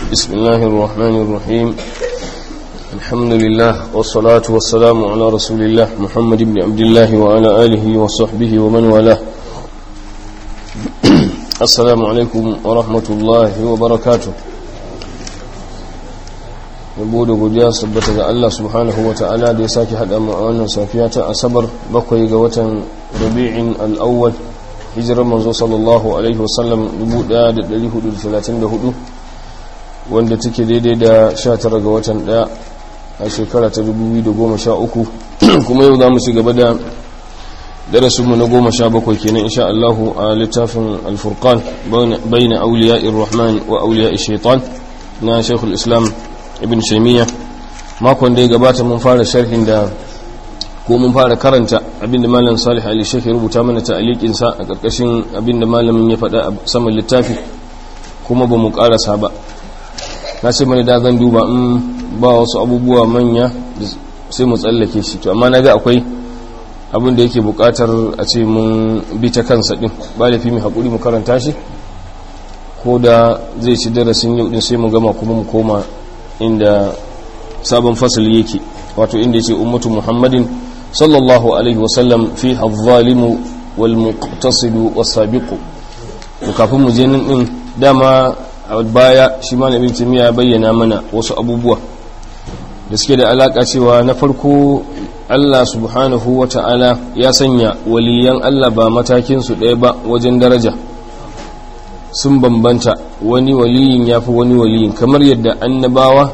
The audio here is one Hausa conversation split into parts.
بسم الله الرحمن الرحيم الحمد لله والصلاة والسلام على رسول الله محمد بن عبد الله وعلى آله وصحبه ومن والاه السلام عليكم ورحمة الله وبركاته yabo da godiya sabbata ga Allah subhanahu wa ta'ala da ya sake haɗa mu a wannan safiya ta asabar bakwai ga watan rabi'in al'awwal hijirar manzo sallallahu alaihi wasallam 1434 wanda take daidai da 19 ga watan 1 a shekara ta 2013 kuma yau za mu ci gaba da darasinmu na 17 kenan insha Allah a littafin al-furqan bayna awliya'ir rahman wa awliya'ish shaitan na shaykhul islam ibn shaymiya makon da ya gabata mun fara sharhin da ko mun fara karanta abinda malam salih ali shekhi rubuta mana ta'aliqin sa a karkashin abinda malamin ya faɗa a saman littafi kuma ba mu karasa ba na ce mana da zan duba in ba wasu abubuwa manya sai mu tsallake shi to amma naga akwai abin da yake bukatar a ce mun bi ta kansa din ba lafi mu hakuri mu karanta shi ko da zai ci darasin yau din sai mu gama kuma mu koma inda sabon fasali yake wato inda yake ummatu muhammadin sallallahu alaihi wasallam fi al-zalimu wal muqtasidu was-sabiqu to kafin mu je nan din dama a baya shi ma nabi timiya bayyana mana wasu abubuwa da suke da alaka cewa na farko Allah subhanahu wa ta'ala ya sanya waliyan Allah ba matakin su ɗaya ba wajen daraja sun bambanta wani waliyin ya fi wani waliyin kamar yadda annabawa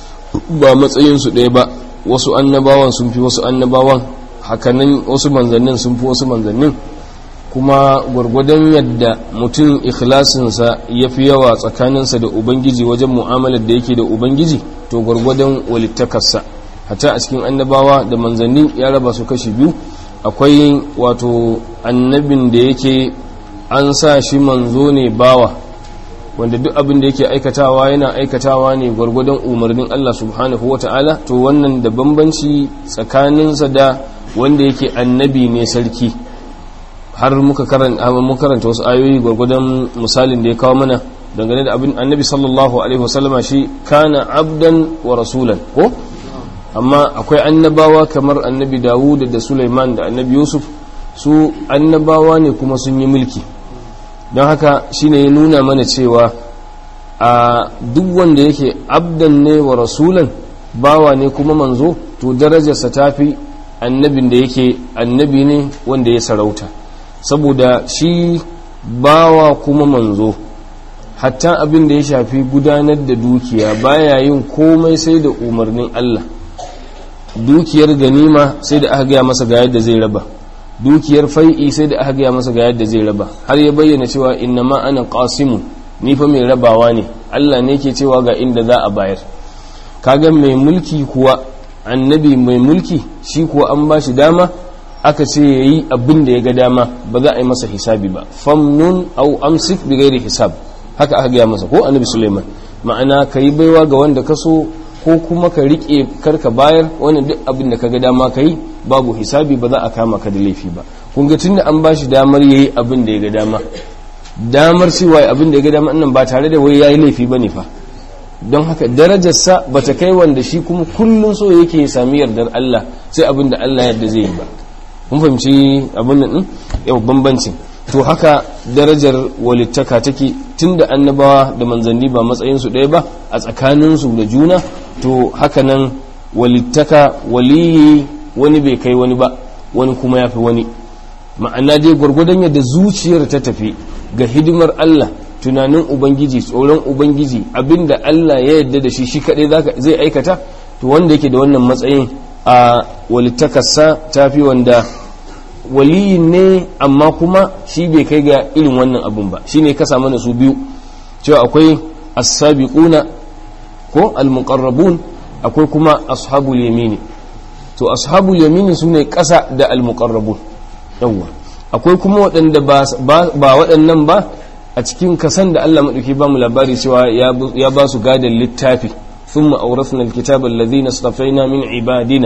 ba matsayinsu ɗaya ba wasu annabawan sun fi wasu annabawan hakanan wasu manzannin sun fi wasu manzannin kuma gwargwadon yadda mutum ikhlasinsa ya fi yawa tsakaninsa da ubangiji wajen mu'amalar da yake da ubangiji to gwargwadon walittakarsa hata a cikin annabawa da manzanni ya raba su kashi biyu akwai wato annabin da yake an sa shi manzo ne bawa wanda duk abin da yake aikatawa yana aikatawa ne gwargwadon umarnin Allah subhanahu wa ta'ala to wannan da bambanci tsakaninsa da wanda yake annabi ne sarki har muka karanta wasu ayoyi gwargwadon misalin da ya kawo mana dangane da abin annabi sallallahu alaihi wasallama shi kana abdan wa rasulan ko amma akwai annabawa kamar annabi dawud da sulaiman da annabi yusuf su annabawa ne kuma sun yi mulki don haka shine ya nuna mana cewa a duk wanda yake abdan ne wa rasulan bawa ne kuma manzo to darajarsa ta fi annabin da yake annabi ne wanda ya sarauta saboda shi bawa kuma manzo hatta abin da ya shafi gudanar da dukiya baya yin komai sai da umarnin Allah dukiyar ganima sai da aka gaya masa ga yadda zai raba dukiyar fai'i sai da aka gaya masa ga yadda zai raba har ya bayyana cewa inna ma ana qasimun ni fa mai rabawa ne Allah ne ke cewa ga inda za a bayar kaga mai mulki kuwa annabi mai mulki shi kuwa an ba shi dama aka ce yayi abin da ya ga dama ba za a yi masa hisabi ba famnun au amsik bi ghairi hisab haka aka gaya masa ko annabi Sulaiman ma'ana kai baiwa ga wanda ka so ko kuma ka rike karka bayar wani duk abin da ka ga dama ka yi babu hisabi ba za a kama ka da laifi ba kun ga tunda an bashi damar yayi abin da ya ga dama damar cewa abin da ya ga dama nan ba tare da wai yayi laifi bane fa don haka darajarsa ba ta kai wanda shi kuma kullun so yake ya sami yardar Allah sai abin da Allah yadda zai yi ba kun fahimci abin nan yau bambancin to haka darajar walittaka take tunda annabawa da manzanni ba matsayinsu ɗaya ba a tsakaninsu da juna to haka nan walittaka waliyi wani bai kai wani ba wani kuma ya fi wani ma'ana dai gwargwadon yadda zuciyar ta tafi ga hidimar Allah tunanin ubangiji tsoron ubangiji abinda Allah ya yarda da shi shi kadai zai aikata to wanda yake da wannan matsayin a walittakarsa ta fi wanda waliyin ne amma kuma shi bai kai ga irin wannan abun ba shine ka samu su biyu cewa akwai as-sabiquna ko al-muqarrabun akwai kuma ashabul yamini to ashabul yamini sune kasa da al-muqarrabun yawa akwai kuma waɗanda ba waɗannan ba a cikin kasan da Allah madauki ba mu labari cewa ya ba su gadan littafi thumma awrathna al-kitaba alladhina istafaina min ibadina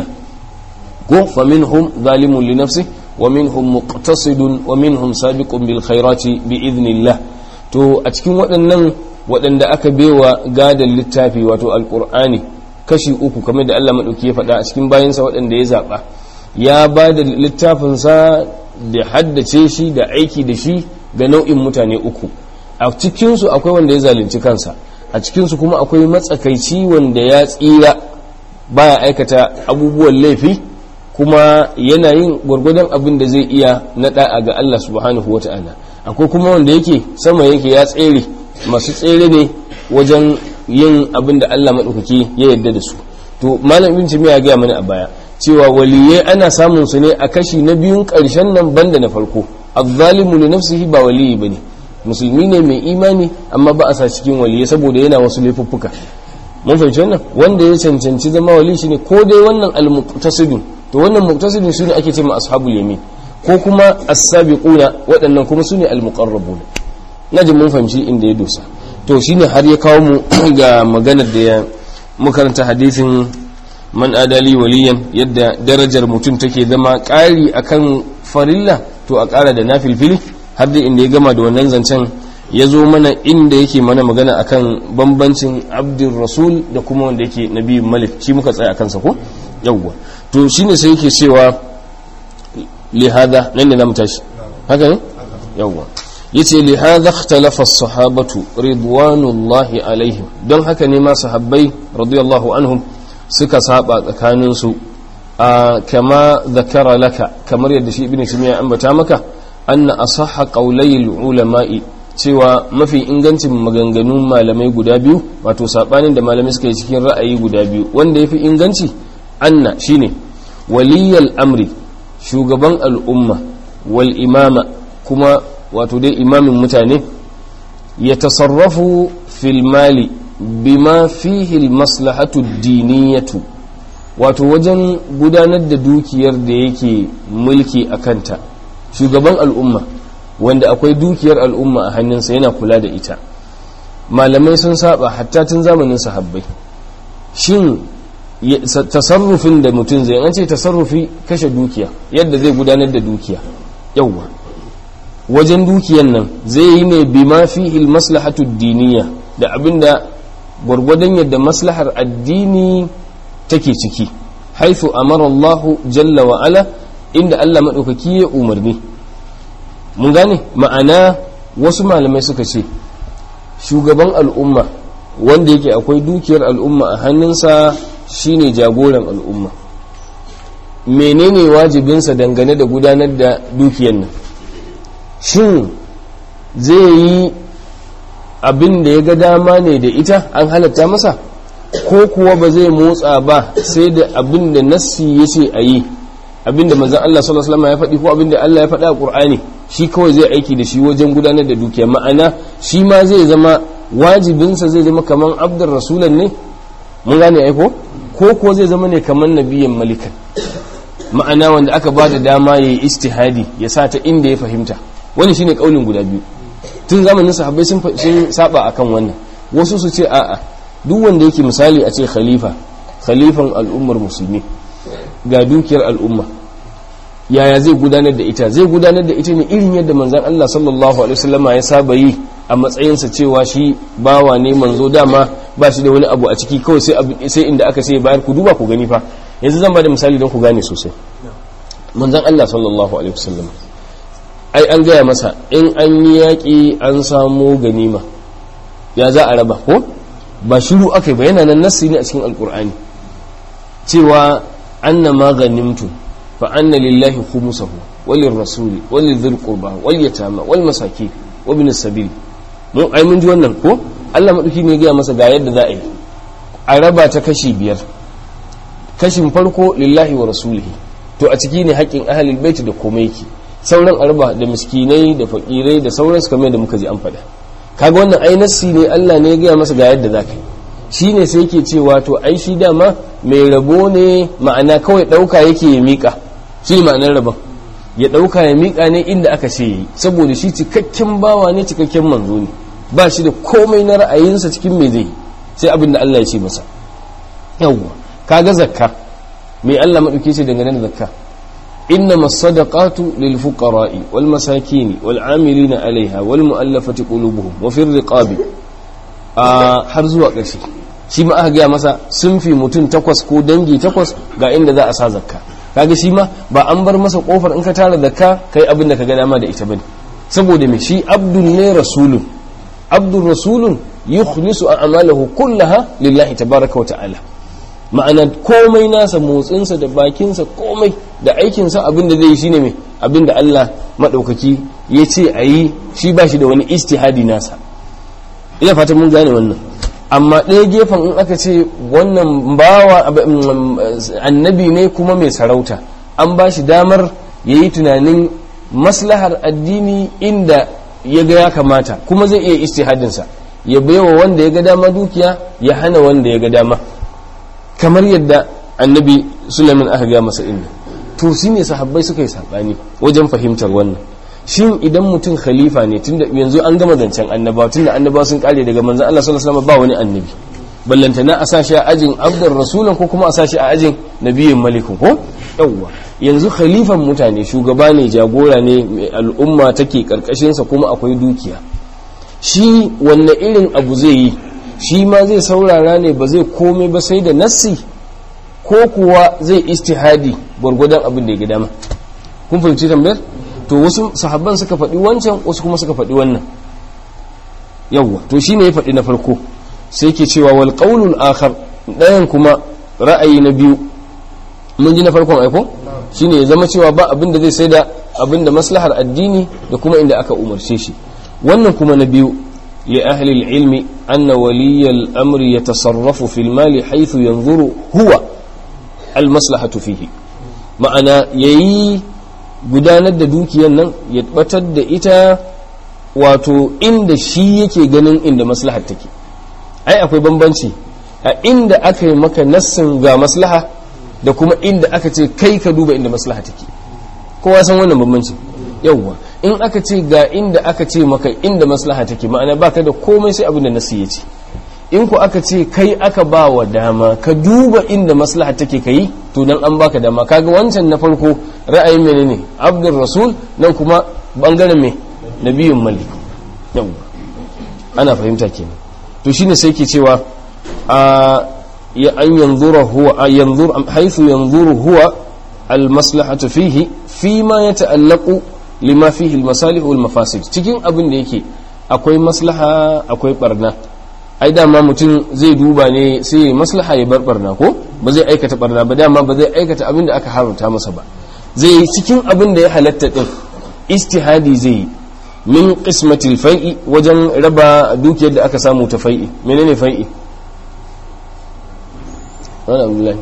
ko faminhum zalimun li nafsihi ومنهم مقتصد ومنهم سابق بالخيرات بإذن الله to a cikin waɗannan waɗanda aka bewa gadon littafi wato alƙur'ani kashi uku kamar da Allah maɗauki ya faɗa a cikin bayansa waɗanda ya zaɓa ya ba da littafinsa da haddace shi da aiki da shi ga nau'in mutane uku a cikinsu akwai wanda ya zalunci kansa a cikinsu kuma akwai matsakaici wanda ya tsira baya aikata abubuwan laifi kuma yana yin gwargwadon abin da zai iya na da'a ga Allah subhanahu wa ta'ala akwai kuma wanda yake sama yake ya tsere masu tsere ne wajen yin abin da Allah maɗaukaki ya yarda da su to malam ibn timiya ya gaya mana a baya cewa waliyai ana samun su ne a kashi na biyun ƙarshen nan banda na farko azzalimu li nafsihi ba waliyi bane musulmi ne mai imani amma ba a sa cikin waliyai saboda yana wasu laifuffuka mun fahimci wannan wanda ya cancanci zama wali shine ko dai wannan al-muqtasidun to wannan muqtasidun sune ake cewa ashabul yamin ko kuma as-sabiquna waɗannan kuma sune al-muqarrabun naji mun fahimci inda ya dosa to shine har ya kawo mu ga maganar da ya makaranta hadisin man adali waliyan yadda darajar mutum take zama ƙari akan farilla to a ƙara da nafilfili har da inda ya gama da wannan zancen ya zo mana inda yake mana magana akan bambancin abdin rasul da kuma wanda yake nabi malik shi muka tsaya akan sa ko yawwa to shine sai yake cewa lihada nan ne zamu tashi haka ne yawwa yace lihada ikhtalafa as-sahabatu ridwanullahi alaihim don haka ne ma sahabbai radiyallahu anhum suka saba tsakanin su kama zakara laka kamar yadda shi ibnu simiya ambata maka anna asahha qawlayil ulama'i cewa mafi ingancin maganganun malamai guda biyu wato sabanin da malamai suka yi cikin ra'ayi guda biyu wanda yafi inganci anna shine waliyal amri shugaban al'umma wal imama kuma wato dai imamin mutane ya tasarrafu fil mali bima fihi al maslahatu diniyatu wato wajen gudanar da dukiyar da yake mulki a kanta shugaban al'umma wanda akwai dukiyar al'umma a hannunsa yana kula da ita malamai sun saba hatta tun zamanin sahabbai shin tasarrufin da mutum zai an ce tasarrufi kashe dukiya yadda zai gudanar da dukiya yauwa wajen dukiyan nan zai yi ne bi ma fi maslahatu diniya da abinda gwargwadon yadda maslahar addini take ciki haifu amara Allah jalla wa ala inda Allah maɗaukaki ya umarni mun gane ma'ana wasu malamai suka ce shugaban al'umma wanda yake akwai dukiyar al'umma a hannunsa shine jagoran al'umma menene wajibinsa dangane da gudanar da dukiyar nan shin zai yi abin da ya ga dama ne da ita an halatta masa ko kuwa ba zai motsa ba sai da abin da nassi ya ce a yi abin da manzan Allah sallallahu alaihi ya faɗi ko abin da Allah ya faɗa a Qur'ani shi kawai zai aiki da shi wajen gudanar da dukiya ma'ana shi ma zai zama wajibinsa zai zama kaman abdur rasulan ne mun gane aiko ko ko zai zama ne kaman nabiyan malikan ma'ana wanda aka ba da dama ya yi istihadi ya sa ta inda ya fahimta wani shine kaulin guda biyu tun zamanin sahabbai sun saba akan wannan wasu su ce a'a duk wanda yake misali a ce khalifa khalifan al'ummar musulmi ga dukiyar al'umma yaya zai gudanar da ita zai gudanar da ita ne irin yadda manzon Allah sallallahu alaihi wasallama ya saba yi a matsayinsa cewa shi bawa ne manzo dama ba shi da wani abu a ciki kawai sai sai inda aka sai bayar ku duba ku gani fa yanzu zan ba da misali don ku gane sosai manzon Allah sallallahu alaihi wasallam ai an gaya masa in an yi yaƙi an samo ganima ya za a raba ko ba shiru aka ba yana nan nassi ne a cikin alkur'ani cewa anna ma ganimtu fa anna lillahi khumsahu walil rasuli walil dhil qurba wal yatama wal masakin wa bin sabil mun ai mun ji wannan ko Allah madauki ne ya masa ga yadda za a yi a raba ta kashi biyar kashin farko lillahi wa rasulihi to a ciki ne haƙƙin ahlul bait da komai yake sauran arba da miskinai da fakirai da sauransu kamar da muka ji an faɗa kaga wannan ai nassi ne Allah ne ya gaya masa ga yadda za ka yi shi ne sai yake cewa to ai shi dama mai rabo ne ma'ana kawai ɗauka yake ya miƙa shi ma'anar rabon ya ɗauka ya miƙa ne inda aka ce yi saboda shi cikakken bawa ne cikakken manzo ne ba shi da komai na ra'ayinsa cikin me zai sai abin da Allah ya ce masa yawwa kaga zakka mai Allah maɗauke ce dangane da zakka إنما الصدقات للفقراء والمساكين والعاملين عليها والمؤلفة قلوبهم وفي الرقاب har zuwa ƙarshe shi ma aka gaya masa sun fi mutum takwas ko dangi takwas ga inda za a sa zakka kaga shi ma ba an bar masa kofar in ka tara zakka kai abin da ka ga dama da ita bane saboda me shi abdul ne rasulun abdul rasulun yukhlisu a'malahu kullaha lillahi tabaraka wa ta'ala ma'ana komai nasa motsinsa da bakinsa komai da aikinsa abin da zai yi shine me abin da Allah madaukaki ya ce a yi shi ba shi da wani istihadi nasa ina fatan mun gane wannan amma ɗaya gefen in aka ce wannan bawa annabi ne kuma mai sarauta an ba shi damar ya yi tunanin maslahar addini inda ya ga ya kamata kuma zai iya istihadinsa ya baiwa wanda ya ga dama dukiya ya hana wanda ya ga dama kamar yadda annabi sulaiman aka ga masa inda to shi ne sahabbai suka yi saɓani wajen fahimtar wannan shin idan mutum khalifa ne tunda yanzu an gama zancen annabawa tunda annabawa sun kare daga manzon Allah sallallahu alaihi wasallam ba wani annabi ballantana a sashi a ajin abdur rasulun ko kuma a sashi a ajin nabiyin malikun ko yawwa yanzu khalifan mutane shugaba ne jagora ne mai al'umma take karkashin sa kuma akwai dukiya shi wanne irin abu zai yi shi ma zai saurara ne ba zai komai ba sai da nassi ko kuwa zai istihadi gwargwadon abin da ya ga dama kun fahimci tambayar to wasu sahabban suka faɗi wancan wasu kuma suka faɗi wannan yawwa to shine ya faɗi na farko sai ke cewa wal qaulul akhar ɗayan kuma ra'ayi na biyu mun ji na farkon aiko shine ya zama cewa ba abin da zai sai da abin da maslahar addini da kuma inda aka umarce shi wannan kuma na biyu li ahli ilmi anna waliyal amri yatasarrafu fil mali haythu yanzuru huwa al maslahatu fihi ma'ana yayi gudanar da dukiyar nan ya batar da ita wato inda shi yake ganin inda maslahar take ai akwai bambanci a inda aka yi maka nassin ga maslaha da kuma inda aka ce kai ka duba inda maslaha take kowa san wannan bambanci yawwa in aka ce ga inda aka ce maka inda maslaha take ma'ana baka da komai sai abin da nassi ya ce in ku aka ce kai aka ba wa dama ka duba inda maslaha take kai to nan an baka dama kaga wancan na farko ra'ayin menene abdul rasul nan kuma bangaren me nabiyun malik yau ana fahimta kenan to shine sai ke cewa a ya an yanzura huwa yanzur haythu yanzuru huwa al maslahatu fihi fi ma yata'allaqu lima fihi al masalih wal mafasid cikin abin da yake akwai maslaha akwai barna ai dama mutum zai duba ne sai ya maslaha ya bar barna ko ba zai aikata barna ba dama ba zai aikata abin da aka haramta masa ba zai yi cikin abin da ya halatta din istihadi zai yi min qismatil fai'i wajen raba dukiyar da aka samu ta fai'i menene fai'i wani abdullahi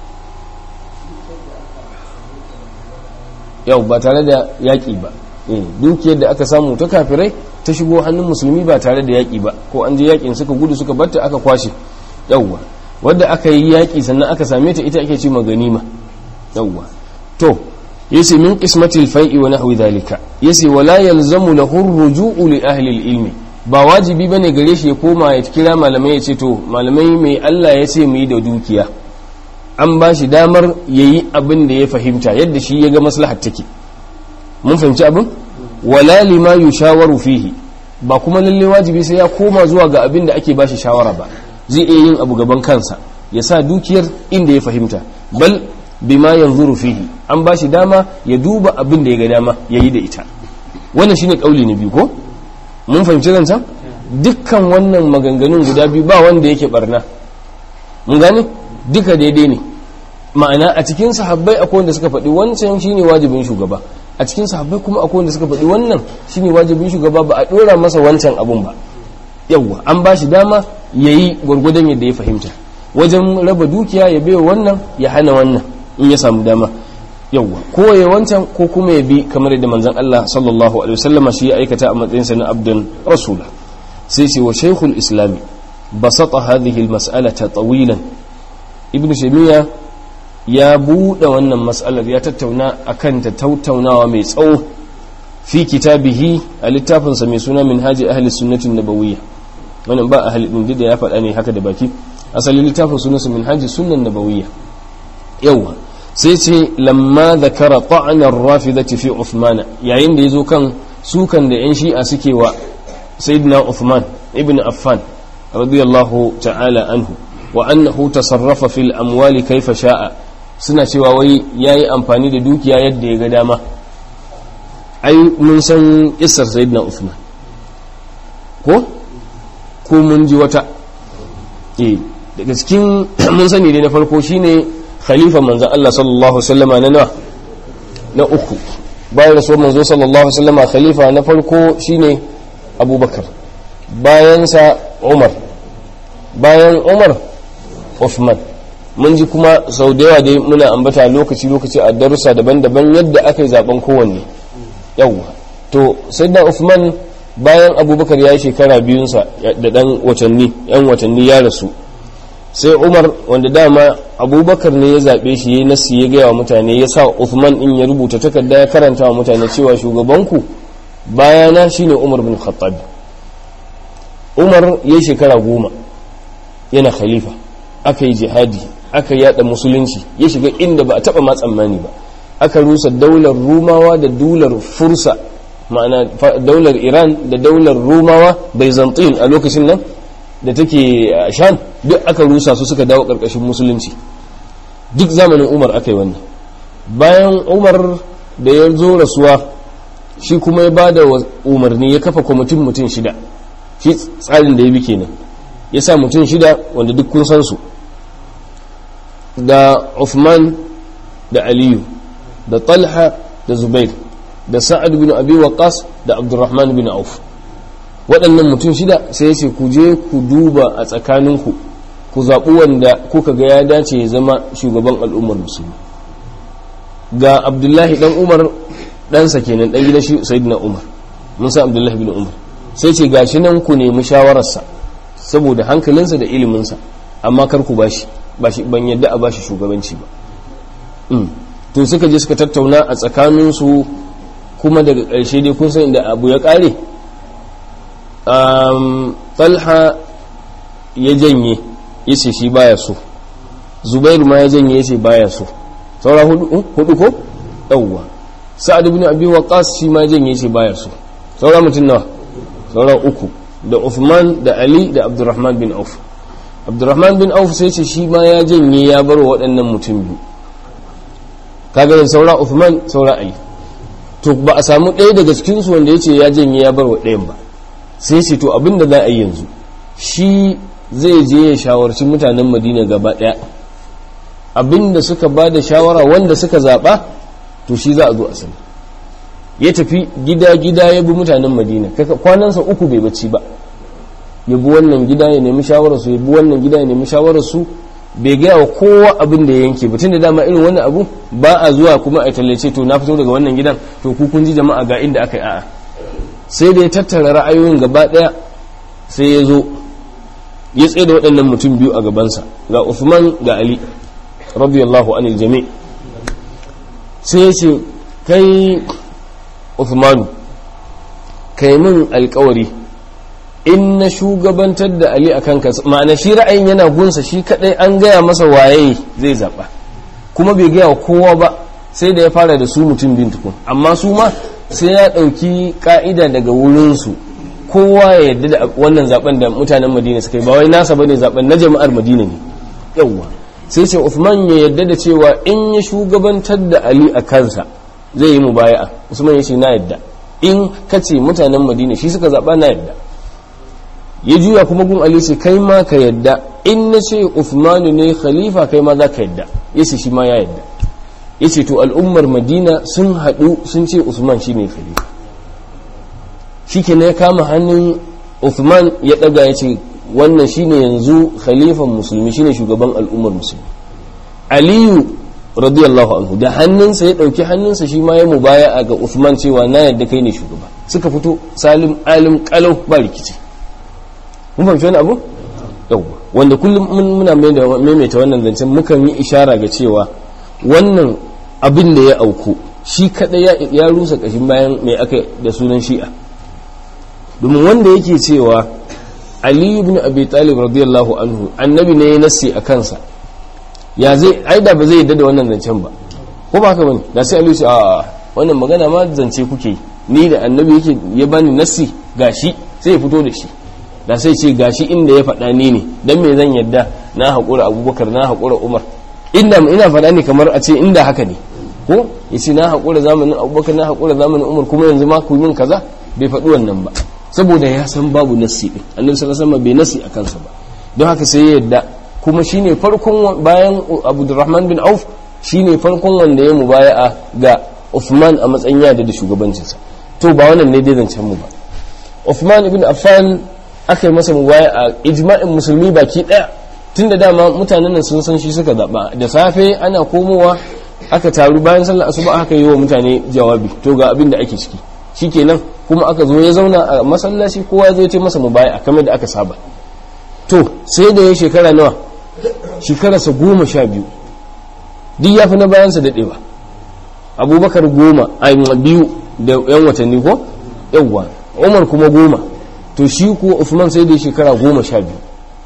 yau ba tare da yaƙi ba dukiyar da aka samu ta kafirai ta shigo hannun musulmi ba tare da yaƙi ba ko an je yaƙin suka gudu suka batta aka kwashe yawwa wadda aka yi yaƙi sannan aka same ta ita ake ce ganima yawwa to yace min qismatil fai'i wa nahwi dhalika yace wala yalzamu lahu ruju'u li ahli ilmi ba wajibi bane gare shi ya koma ya kira malamai ya ce to malamai mai Allah ya ce mu yi da dukiya an ba shi damar yayi abin da ya fahimta yadda shi ya ga maslahar take mun fahimci abin wala lima yushawaru fihi ba kuma lalle wajibi sai ya koma zuwa ga abin da ake bashi shawara ba zai iya yin abu gaban kansa ya sa dukiyar inda ya fahimta bal bima yanzuru fihi an bashi dama ya duba abin da ya ga dama yayi da ita wannan shine kauli na biyu ko mun fahimci nan can dukkan wannan maganganun guda biyu ba wanda yake barna mun gane duka daidai ne ma'ana a cikin sahabbai akwai wanda suka faɗi wancan shine wajibin shugaba a cikin sahabbai kuma akwai wanda suka faɗi wannan shine wajibin shugaba ba a ɗora masa wancan abun ba yawwa an ba shi dama ya yi gwargwadon yadda ya fahimta wajen raba dukiya ya bai wannan ya hana wannan in ya samu dama yawwa ko ya wancan ko kuma ya bi kamar yadda manzon Allah sallallahu alaihi wasallam shi ya aikata a matsayin sa na abdun rasula sai ce wa shaykhul islami basata hadhihi almas'alata tawilan ibnu shaymiya ya buɗe wannan mas'alar ya tattauna akan ta tattaunawa mai tsawo fi kitabihi a littafinsa mai suna minhaji ahli sunnatin nabawiyya wannan ba ahli din da ya faɗa ne haka da baki asalin littafin sunansa minhaji sunnan nabawiyya yawa sai ce lamma zakara ta'anar rafidati fi Uthman yayin da yazo kan sukan da yan shi'a suke wa sayyidina Uthman ibn Affan radiyallahu ta'ala anhu wa annahu tasarrafa fil amwali kaifa sha'a suna cewa wai yayi amfani da dukiya yadda ya ga dama ai mun san kissar sayyidina Uthman ko ko mun ji wata eh daga cikin mun sani dai na farko shine khalifa manzon Allah sallallahu alaihi wasallama na nawa na uku bayan rasuwar manzo sallallahu alaihi wasallama khalifa na farko shine Abubakar bayan sa Umar bayan Umar Uthman mun ji kuma sau da yawa dai muna ambata lokaci lokaci a darussa daban-daban yadda aka yi zaben kowanne yawwa to sayyidina Uthman bayan abubakar ya yi shekara biyunsa da dan watanni yan watanni ya rasu sai umar wanda dama abubakar ne ya zaɓe shi ya yi nasi ya gaya wa mutane ya sa uthman in ya rubuta takarda ya karanta wa mutane cewa shugabanku bayana shine umar bin khattab umar ya yi shekara goma yana khalifa aka yi jihadi aka yada musulunci ya shiga inda ba a taɓa ma tsammani ba aka rusa daular rumawa da daular fursa ma'ana daular iran da daular rumawa byzantine a lokacin nan da take sham duk aka rusa su suka dawo karkashin musulunci duk zamanin umar aka yi wannan bayan umar da ya zo rasuwa shi kuma ya bada umarni ya kafa kwamitin mutum shida shi tsarin da ya bi kenan ya sa mutum shida wanda duk kun san su da Uthman da aliyu da talha da zubair da sa'ad bin abi waqas da abdurrahman bin auf waɗannan mutum shida sai ya ce ku je ku duba a tsakaninku ku zaɓi wanda kuka ga ya dace ya zama shugaban al'ummar musulmi ga abdullahi dan umar ɗansa kenan ɗan gidan shi sayyidina umar mun san abdullahi bin umar sai ce gashi nan ku nemi shawararsa saboda hankalinsa da iliminsa amma kar ku bashi bashi ban yadda a bashi shugabanci ba to suka je suka tattauna a tsakaninsu kuma daga ƙarshe dai kun san inda abu ya ƙare talha ya janye ya ce shi baya so zubairu ma ya janye ya ce baya so saura hudu ko ɗauwa sa'ad ibn abi waqas shi ma ya janye ya ce baya so saura mutum nawa saura uku da Uthman da Ali da Abdurrahman bin Auf Abdurrahman bin Auf sai ce shi ma ya janye ya bar waɗannan mutum biyu kaga saura Uthman saura Ali to ba a samu ɗaya daga cikinsu wanda ya ce ya janye ya bar wa ɗayan ba sai ce to abin da za a yi yanzu shi zai je ya shawarci mutanen madina gaba ɗaya abin da suka ba da shawara wanda suka zaɓa to shi za a zo a sani ya tafi gida-gida ya bi mutanen madina kwanansa uku bai bacci ba ya bi wannan gida ya nemi shawararsu ya bi wannan gida ya nemi shawararsu bai gaya wa kowa abin da ya yanke ba tun da dama irin wannan abu ba a zuwa kuma a tallace to na fito daga wannan gidan to ku kun ji jama'a ga inda aka yi a'a sai da ya tattara ra'ayoyin gaba daya sai ya zo ya tsaye da waɗannan mutum biyu a gabansa ga Uthman ga Ali radiyallahu anil jami' sai ya ce kai Uthmanu kai min alkawari in na shugabantar da Ali akan kansa ma'ana shi ra'ayin yana gunsa shi kadai an gaya masa waye zai zaba kuma bai gaya wa kowa ba sai da ya fara da su mutum bin tukun amma su ma sai ya ɗauki ka'ida daga wurinsu kowa ya yarda da wannan zaben da mutanen madina suka yi ba wai nasa bane zaben na jama'ar madina ne yawwa sai ce Uthman ya yarda da cewa in ya shugabantar da Ali a kansa zai yi mubaya'a Usman ya ce na yarda in kace mutanen madina shi suka zaba na yarda ya juya kuma gun Ali ce kai ma ka yarda in na ce Uthman ne khalifa kai ma za ka yarda yace shi ma ya yarda yace to al'ummar madina sun haɗu sun ce Uthman shine khalifa shike ne ya kama hannun Uthman ya daga ya ce wannan shine yanzu khalifan musulmi shine shugaban al'ummar musulmi aliyu radiyallahu anhu da hannunsa ya dauki hannunsa shi ma ya mubaya ga Uthman cewa na yadda kai ne shugaba suka fito salim alim kalau ba rikici mun fahimci wani abu yawwa wanda kullum muna maimaita wannan zancen mukan yi ishara ga cewa wannan abin da ya auku shi kadai ya rusa kashin bayan mai aka da sunan shi'a domin wanda yake cewa ali ibn abi talib radiyallahu anhu annabi ne ya nassi a kansa ya zai ai da ba zai yadda da wannan zancen ba ko ba haka bane da sai ali a wannan magana ma zance kuke ni da annabi yake ya bani nassi gashi sai ya fito da shi da sai ce gashi inda ya faɗa ni ne dan me zan yadda na haƙura abubakar na haƙura umar inda ina faɗa ne kamar a ce inda haka ne ko ya ce na haƙura zamanin abubakar na haƙura zamanin umar kuma yanzu ma ku min kaza bai faɗi wannan ba saboda ya san babu nassi ɗin annabi sallallahu alaihi bai nassi a kansa ba don haka sai ya yadda kuma shine farkon bayan abdurrahman bin auf shine farkon wanda ya mubaya'a ga Uthman a matsayin yada da shugabancinsa to ba wannan ne dai zancen mu ba Uthman ibn Affan aka yi masa mubaya'a ijma'in musulmi baki daya tunda dama mutanen nan sun san shi suka zaba da safe ana komowa aka taru bayan sallar asuba aka yi wa mutane jawabi to ga abin da ake ciki shikenan kuma aka zo ya zauna a masallaci kowa ya zo ya ce masa mubaya'a kamar da aka saba to sai da ya shekara nawa shekararsa goma sha biyu duk ya fi na bayansa daɗewa abubakar goma a biyu da yan watanni ko yawwa umar kuma goma to shi ko usman sai da shekara goma sha biyu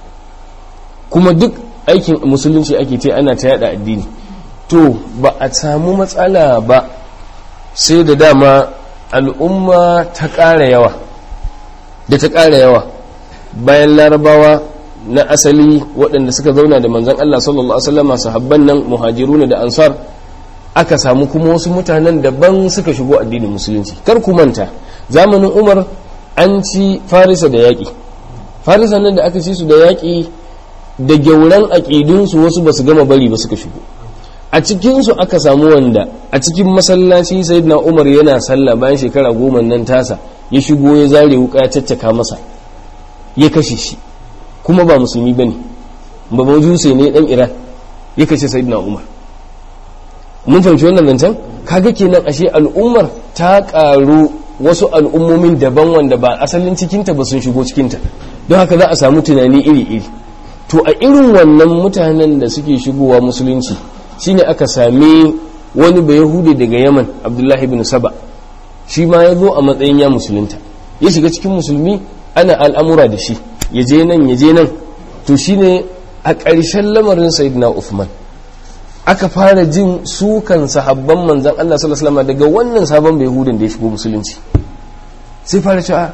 kuma duk aikin musulunci ake ce ana ta yada addini to ba a samu matsala ba sai da dama al'umma ta ƙara yawa da ta ƙara yawa bayan larabawa na asali waɗanda suka zauna da manzan Allah sallallahu Alaihi wasallama sahabban nan muhajiruna da ansar aka samu kuma wasu mutanen daban suka shigo addinin musulunci kar ku manta zamanin umar an ci farisa da yaƙi farisa nan da aka ci su da yaƙi da gyauran aƙidunsu wasu ba su gama bari ba suka shigo a cikinsu aka samu wanda a cikin masallaci sayyidina umar yana sallah bayan shekara goma nan tasa ya shigo ya zare wuka ya caccaka masa ya kashe shi kuma ba musulmi ba ne ba majuse ne dan iran ya kashe sayyidina umar mun fahimci wannan zancen kaga kenan ashe al'ummar ta karu wasu al'ummomin daban wanda ba asalin cikinta ba sun shigo cikinta don haka za a samu tunani iri-iri to a irin wannan mutanen da suke shigowa musulunci shine aka sami wani bai yahudi daga yaman abdullahi bin saba shi ma ya zo a matsayin ya musulunta ya shiga cikin musulmi ana al'amura da shi ya je nan ya je nan to shine a ƙarshen lamarin sayyidina uthman aka fara jin sukan sahabban manzan Allah sallallahu alaihi daga wannan sabon bai hudun da ya shigo musulunci sai fara cewa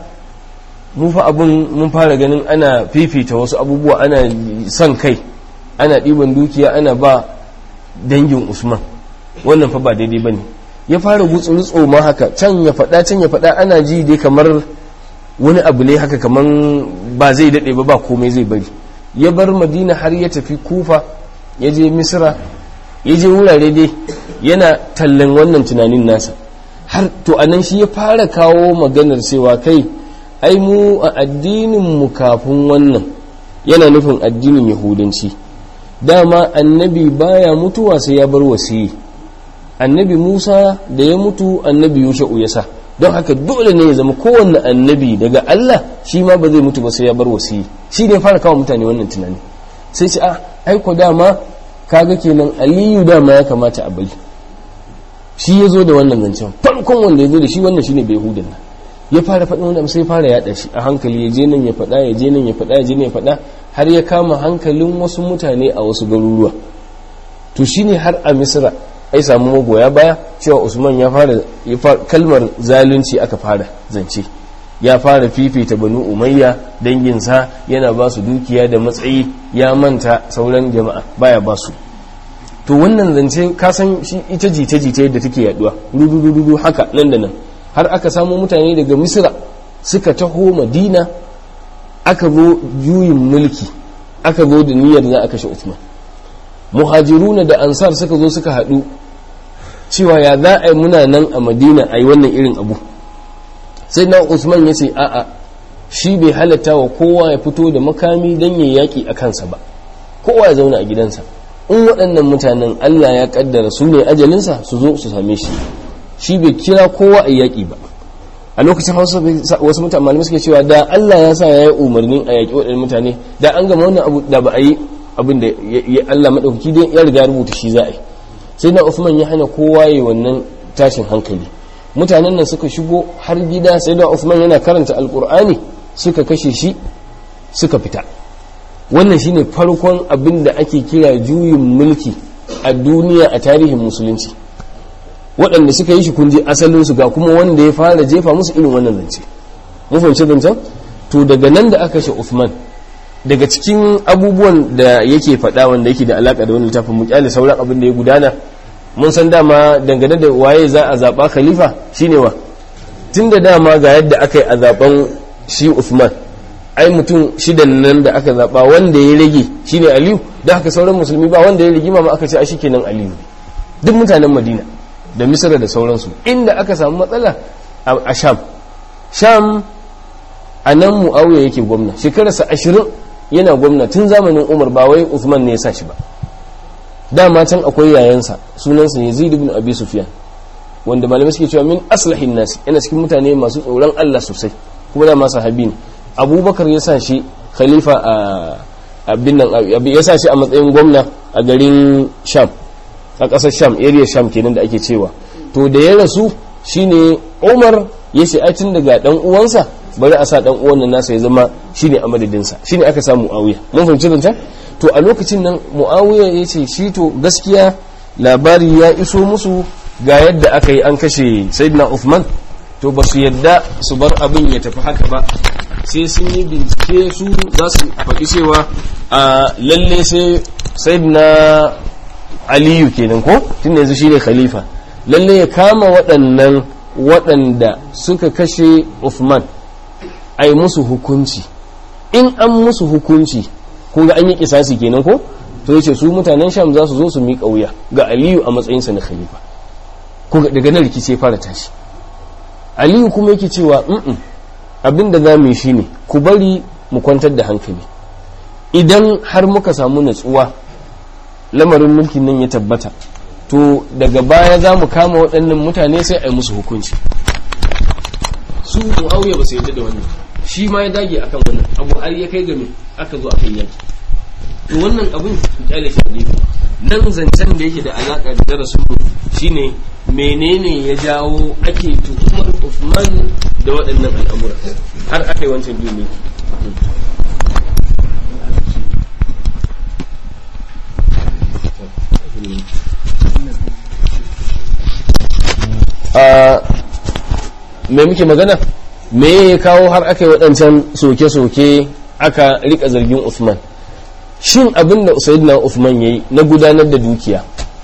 mu fa abun mun fara ganin ana fifita wasu abubuwa ana son kai ana ɗiban dukiya ana ba dangin usman wannan fa ba daidai bane ya fara gutsuru ma haka can ya faɗa can ya faɗa ana ji dai kamar wani abu ne haka kamar ba zai daɗe ba ba komai zai bari ya bar madina har ya tafi kufa ya je misra ya je wurare dai yana tallan wannan tunanin nasa har to anan shi ya fara kawo maganar cewa kai ai mu a addinin mu kafin wannan yana nufin addinin yahudanci dama annabi baya mutuwa sai ya bar wasiyi annabi musa da ya mutu annabi yusha'u ya sa don haka dole ne ya zama kowanne annabi daga allah shi ma ba zai mutu ba sai ya bar wasiyi shi ne fara kawo mutane wannan tunani sai ce a aiko dama kaga kenan aliyu dama ya kamata a bari shi ya zo da wannan zancen farkon wanda ya zo da shi wannan shine bai hudun nan ya fara faɗin wanda sai fara yaɗa shi a hankali ya je nan ya faɗa ya je nan ya faɗa ya je nan ya faɗa har ya kama hankalin wasu mutane a wasu garuruwa to shine har a misra ai samu magoya baya cewa usman ya fara kalmar zalunci aka fara zance ya fara fifita banu umayya danginsa yana ba su dukiya da matsayi ya manta sauran jama'a baya ba su to wannan zance kasan shi ita jita-jita yadda take yaduwa dudu haka nan da nan har aka samu mutane daga misira suka taho madina aka zo juyin mulki aka zo da niyyar za a kashe usman muhajiruna da ansar suka zo suka haɗu cewa ya za a yi muna nan a madina a yi wannan irin abu sai na usman ya ce a'a shi bai halatta wa kowa ya fito da makami don ya yaƙi a kansa ba kowa ya zauna a gidansa in waɗannan mutanen allah ya ƙaddara su ne ajalinsa su zo su same shi shi bai kira kowa a yaƙi ba a lokacin hausa wasu mutane malamai suke cewa da allah ya sa ya yi umarnin a yaƙi waɗannan mutane da an gama wannan abu da ba a yi abin da allah maɗaukaki dai ya riga rubuta shi za a yi sai na usman ya hana kowa ya wannan tashin hankali mutanen nan suka shigo har gida sai da Uthman yana karanta alkur'ani suka kashe shi suka fita wannan shine farkon abin da ake kira juyin mulki a duniya a tarihin musulunci waɗanda suka yi shi kun je asalin su ga kuma wanda ya fara jefa musu irin wannan zance mun fahimci zancen to daga nan da aka kashe Uthman daga cikin abubuwan da yake faɗa wanda yake da alaka da wani littafin mu kyale sauran abin da ya gudana mun san dama dangane da waye za a zaɓa khalifa shine wa tun da dama ga yadda aka yi a zaɓen shi Uthman ai mutum shidan nan da aka zaɓa wanda ya rage shine Aliyu da haka sauran musulmi ba wanda ya rigima ma aka ce a kenan Aliyu duk mutanen Madina da Misra da sauransu inda aka samu matsala a Sham Sham a nan Muawiya yake gwamna shekararsa ashirin yana gwamna tun zamanin Umar ba wai Uthman ne ya sa shi ba dama can akwai yayansa sunansa Yazid ibn Abi Sufyan wanda malamai suke cewa min aslahin nasi yana cikin mutane masu tsoron Allah sosai kuma da masu habi ne abubakar ya sa shi khalifa a abin nan ya sa shi a matsayin gwamna a garin sham a ƙasar sham area sham kenan da ake cewa to da ya rasu shine umar ya shi aitin daga dan uwansa bari a sa dan uwan nan nasa ya zama shine a madadinsa shine aka samu muawiya mun fahimci zancen to a lokacin nan muawiya ya ce shi to gaskiya labari ya iso musu ga yadda aka yi an kashe sayyidina Uthman to ba su yadda su bar abin ya tafi haka ba sai sun yi bincike su za su faɗi cewa a lalle sai sayyidina aliyu kenan ko tun yanzu shine khalifa lalle ya kama waɗannan waɗanda suka kashe Uthman a yi musu hukunci in an musu hukunci kun ga an yi kisasi kenan ko to yace su mutanen sham za su zo su miƙa wuya ga aliyu a matsayinsa na khalifa ko daga nan rikici ya fara tashi aliyu kuma yake cewa mm abin da za mu yi shine ku bari mu kwantar da hankali idan har muka samu natsuwa lamarin mulkin nan ya tabbata to daga baya za mu kama waɗannan mutane sai a yi musu hukunci su mu'awiya ba su yarda da wannan shi ma ya dage akan wannan abu har ya kai game aka zo akan yaki to wannan abin ku kyale shi ne nan zancen da yake da alaka da darasin mu shine menene ya jawo ake tuhumar Uthman da waɗannan al'amura har aka yi wancan duniya a me muke magana me ya kawo har aka yi waɗancan soke-soke aka rika zargin Uthman shin abin da Sayyidina Uthman yayi na gudanar da dukiya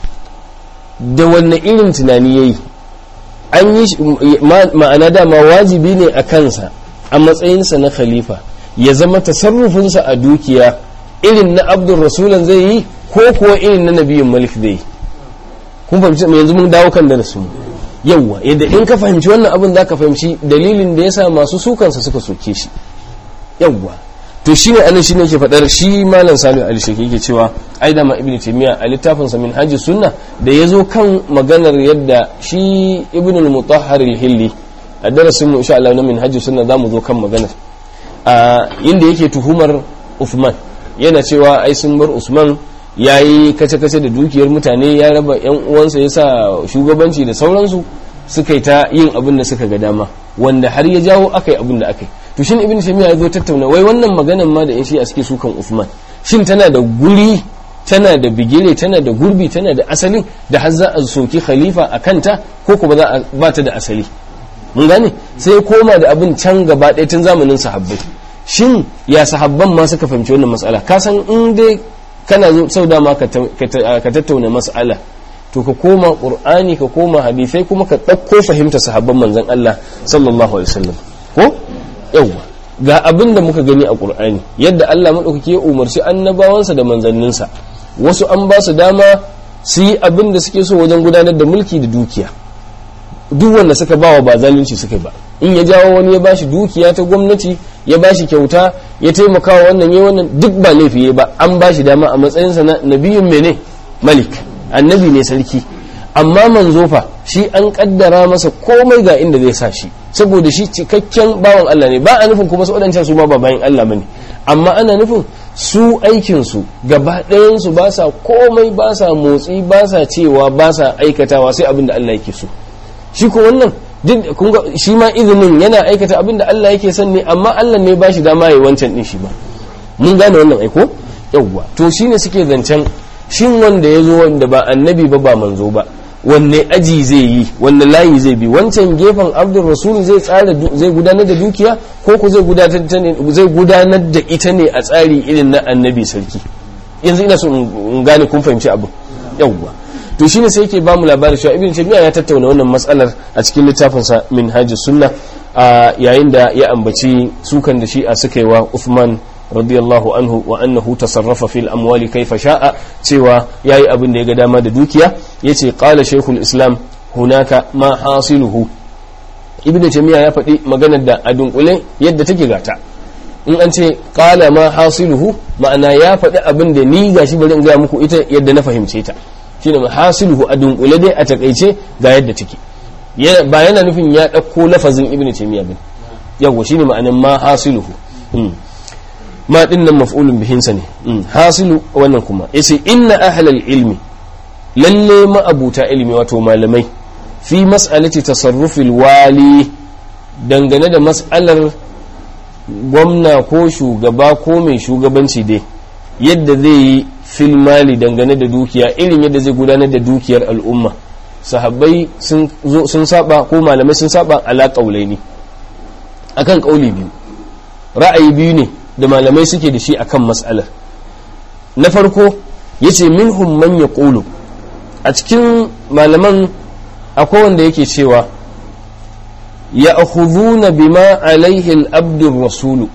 da wanne irin tunani yayi an yi ma'ana dama wajibi ne a kansa a matsayinsa na khalifa ya zama tasarrufinsa a dukiya irin na abdul rasulan zai yi ko kuwa irin na nabiyin malik zai yi kun fahimci yanzu mun dawo kan darasin mu yawwa yadda in ka fahimci wannan abin za ka fahimci dalilin da yasa masu sukansa suka soke shi yawwa to shine anan shine yake fadar shi malam Salihu Ali Sheikh yake cewa ai da ma Ibn Taymiyyah a littafin sa Minhajus Sunna da yazo kan maganar yadda shi Ibn al-Mutahhar al-Hilli a darasin mu insha Allah na Minhajus Sunna zamu zo kan maganar a inda yake tuhumar Uthman yana cewa ai sun bar Usman yayi kace-kace da dukiyar mutane ya raba yan uwansa yasa shugabanci da sauransu suka yi ta yin abin da suka ga dama wanda har ya jawo akai abin da akai to shin ibn taymiya ya zo tattauna wai wannan maganan ma da in shi a suke sukan Uthman shin tana da guri tana da bigire tana da gurbi tana da asalin da har za a soki khalifa a kanta ko kuma za a ba ta da asali mun gane sai koma da abin can gaba ɗaya tun zamanin sahabbai shin ya sahabban ma suka fahimci wannan matsala ka san in dai kana zo sau dama ka tattauna matsala to ka koma qur'ani ka koma hadisai kuma ka ɗauko fahimta sahabban manzon Allah sallallahu alaihi wasallam ko yawwa ga abin da muka gani a ƙur'ani yadda Allah maɗaukaki ya umarci annabawansa da manzanninsa wasu an ba su dama su yi abin da suke so wajen gudanar da mulki da dukiya duk wanda suka bawa ba zalunci suka ba in ya jawo wani ya bashi dukiya ta gwamnati ya bashi kyauta ya taimaka wa wannan ya wannan duk ba laifi ba an bashi dama a matsayinsa na nabiyun mene malik annabi ne sarki amma manzo fa shi an kaddara masa komai ga inda zai sa shi saboda shi cikakken bawan Allah ne ba a nufin kuma su wadancan su ma ba bayan Allah bane amma ana nufin su aikin su gaba ɗayan su ba sa komai ba sa motsi ba sa cewa ba sa aikatawa sai abin da Allah yake so shi ko wannan duk kun ga shi ma izinin yana aikata abin da Allah yake son ne amma Allah ne ba shi dama yayi wancan din shi ba mun gane wannan aiko yawwa to shine suke zancen shin wanda ya zo wanda ba annabi ba ba manzo ba wanne aji zai yi wanne layi zai bi wancan gefen abdul rasul zai tsara zai gudanar da dukiya ko ku zai gudanar da zai gudanar da ita ne a tsari irin na annabi sarki yanzu ina so in gane kun fahimci abu yawwa to shine sai yake bamu labarin cewa ibn taymiya ya tattauna wannan matsalar a cikin littafin sa minhajus sunna yayin da ya ambaci sukan da shi'a suka yi wa Uthman radiyallahu anhu wa annahu tasarrafa fil amwali kaifa sha'a cewa yayi abin da ya ga dama da dukiya yace qala shaykhul islam hunaka ma hasiluhu ibn taymiya ya faɗi maganar da a dunkule yadda take gata in an ce qala ma hasiluhu ma'ana ya faɗi abin da ni gashi bari in ga muku ita yadda na fahimce ta shine ma hasiluhu a dunkule dai a takaice ga yadda take ba yana nufin ya ɗauko lafazin ibn taymiya bin yawa shine ma'anan ma hasiluhu ma din nan maf'ulun bihinsa ne hasilu wannan kuma yace inna ahlal ilmi lalle ma abuta ilmi wato malamai fi mas'alati tasarrufil wali dangane da mas'alar gwamna ko shugaba ko mai shugabanci dai yadda zai yi fil mali dangane da dukiya irin yadda zai gudanar da dukiyar al'umma sahabbai sun saba ko malamai sun saba ala kaulaini akan kauli biyu ra'ayi biyu ne da malamai suke da shi akan mas'alar na farko yace minhum man yaqulu a cikin malaman akwai wanda yake cewa ya akhudhuna bima alaihi al-abdur rasulu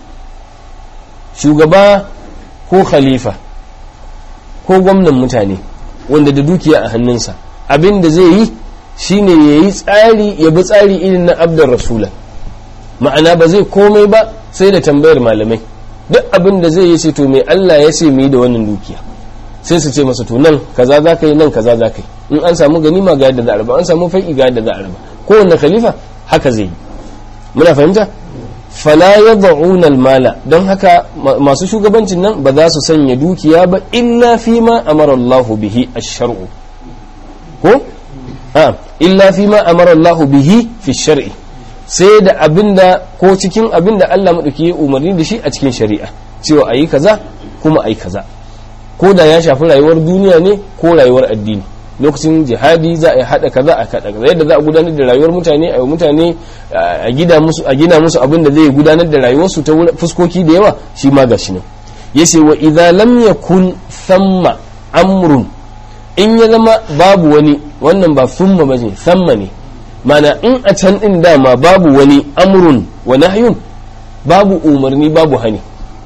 shugaba ko khalifa ko gwamnan mutane wanda da dukiya a hannunsa abin da zai yi shine ya yi tsari ya bi tsari irin na abdar rasula ma'ana ba zai komai ba sai da tambayar malamai duk abin da zai yi ce to mai Allah ya ce mu yi da wannan dukiya sai su ce masa to nan kaza za ka yi nan kaza za ka yi in an samu ganima ga yadda za a raba an samu fai'i ga yadda za a raba kowanne khalifa haka zai yi muna fahimta fala yad'una al-mala don haka masu shugabancin nan ba za su sanya dukiya ba illa fi ma amara Allah bihi ash-shar'u ko a illa fi ma amara Allah bihi fi shar'i sai da abinda ko cikin abinda Allah madauki ya umarni da shi a cikin shari'a cewa ayi kaza kuma ayi kaza ko da ya shafi rayuwar duniya ne ko rayuwar addini lokacin jihadi za a yi hada kaza a kada kaza yadda za a gudanar da rayuwar mutane a mutane a gida musu a gina musu abin da zai gudanar da rayuwarsu ta fuskoki da yawa shi ma gashi nan yace wa idza lam yakun thamma amrun in ya zama babu wani wannan ba thumma bane thamma ne mana in a can din dama babu wani amrun wa nahyun babu umarni babu hani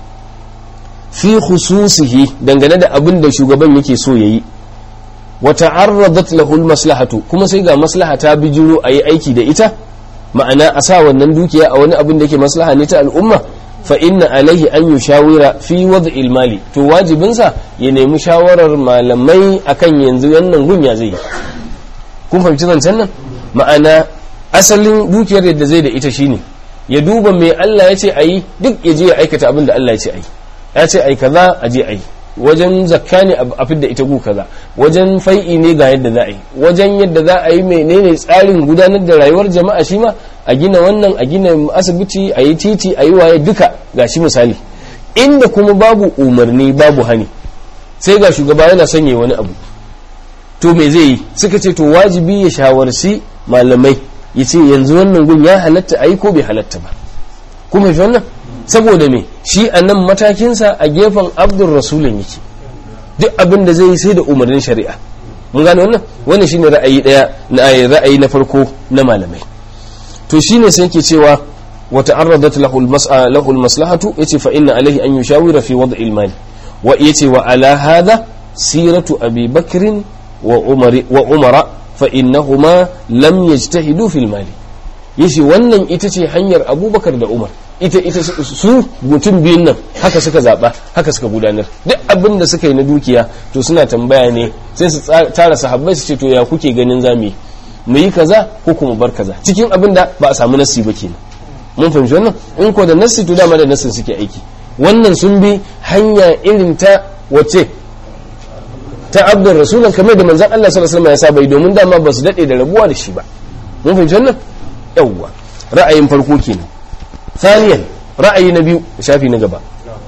fi khususihi dangane da abin da shugaban yake so yayi wa ta'arradat lahu maslahatu kuma sai ga maslaha ta bijiro ayi aiki da ita ma'ana a sa wannan dukiya a wani abin da yake maslaha ne ta al'umma fa inna alaihi an yushawira fi wad'il mali to wajibinsa ya nemi shawarar malamai akan yanzu wannan gunya zai yi kun fahimci zancen nan ma'ana asalin dukiyar yadda zai da ita shine ya duba mai Allah ya ce ayi duk ya je ya aikata abin da Allah ya ce ayi ya ce ai kaza a je ayi wajen zakka ne a fidda ita gu kaza wajen fai'i ne ga yadda za a yi wajen yadda za a yi menene tsarin gudanar da rayuwar jama'a shi ma a gina wannan a gina asibiti a yi titi a yi waye duka ga shi misali inda kuma babu umarni babu hani sai ga shugaba yana sanya wani abu to me zai yi suka ce to wajibi ya shawarci malamai ya ce yanzu wannan gun ya halatta a yi ko bai halatta ba kuma fi wannan saboda me shi a nan matakinsa a gefen abdul rasulun yake duk abin da zai yi sai da umarnin shari'a mun gane wannan wannan shine ra'ayi daya na ra'ayi na farko na malamai to shine sai yake cewa wa ta'arradat lahu al-mas'a lahu al-maslahatu yace fa inna alayhi an yushawira fi wad'i al-mal wa yace wa ala hadha siratu abi bakr wa umar wa umara fa innahuma lam yajtahidu fi al-mal yace wannan ita ce hanyar abubakar da umar ita ita su mutum biyun nan haka suka zaba haka suka gudanar duk abin da suka yi na dukiya to suna tambaya ne sai su tara sahabbai su ce to ya kuke ganin zamu mu yi kaza ko kuma bar kaza cikin abin da ba a samu nassi ba kenan mun fahimci wannan in ko da nassi to dama da nassin suke aiki wannan sun bi hanya irin ta wace ta abdul rasulun kamar da manzon Allah sallallahu alaihi wasallam ya saba domin dama ba su dade da rabuwa da shi ba mun fahimci wannan yawwa ra'ayin farko kenan ثانيا رأي نبي شافي نقبا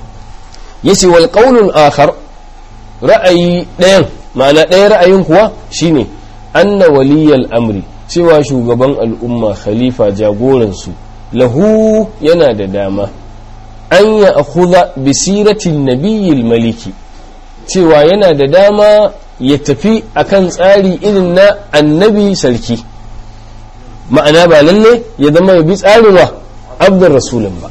يسي والقول الآخر رأي دين معنى دين رأي كوا شيني anna waliyal amri cewa shugaban al'umma khalifa jagoransu lahu yana da dama an ya akhudha bi siratin nabiyyil maliki cewa yana da dama ya tafi akan tsari irin na annabi sarki ma'ana ba lalle ya zama ya bi tsarin wa abdul rasulun ba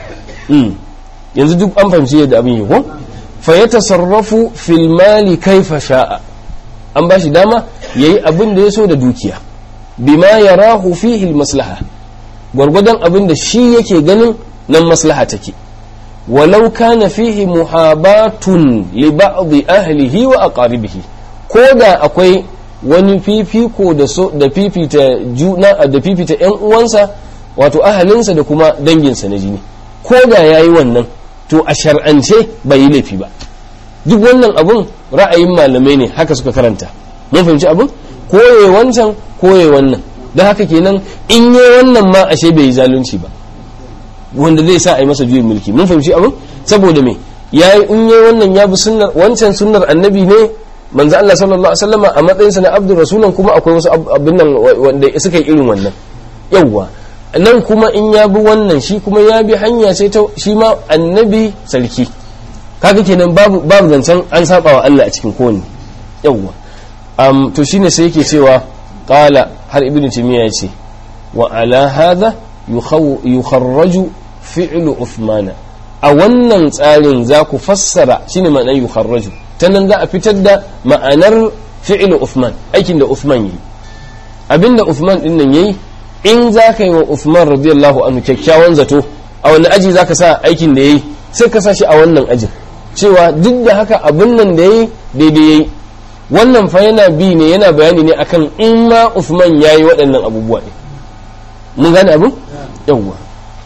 yanzu duk an fahimci yadda abin yi ko fa ya tasarrafu fil mali kaifa sha'a an ba shi dama yayi abin da ya so da dukiya bima yarahu fihi al maslaha gwargwadon abin da shi yake ganin nan maslaha take walau kana fihi muhabatun li ba'd ahlihi wa aqaribihi ko da akwai wani fifiko da so da fifita juna da fifita yan uwansa wato ahalinsa da kuma danginsa na jini ko da yayi wannan to a shar'ance bai yi laifi ba duk wannan abun ra'ayin malamai ne haka suka karanta mun fahimci abun koye wancan koye wannan don haka kenan in yi wannan ma ashe bai yi zalunci ba wanda zai sa a yi masa juyin mulki mun fahimci abin saboda me ya yi in yi wannan ya bi sunnar wancan sunnar annabi ne manzo Allah sallallahu alaihi wasallam a matsayinsa na abdur rasulan kuma akwai wasu abin nan wanda suka yi irin wannan yawwa nan kuma in ya bi wannan shi kuma ya bi hanya ce ta shi ma annabi sarki kaga kenan babu babu zancen an saba wa Allah a cikin kowanne yawwa um, to shine sai yake cewa qala har ibnu timiya yace wa ala hadha yukharraju fi'lu uthmana a wannan tsarin za ku fassara shine ma'anar yukharraju ta nan za a fitar da ma'anar fi'lu uthman aikin da uthman yi abinda uthman din nan yayi in za ka yi wa uthman radiyallahu anhu kyakkyawan zato a wani aji za ka sa aikin da yayi sai ka sa shi a wannan ajin cewa duk da haka abin nan da yayi daidai yayi wannan fa yana bi ne yana bayani ne akan in ma uthman yayi waɗannan abubuwa ne mun gane abin yawwa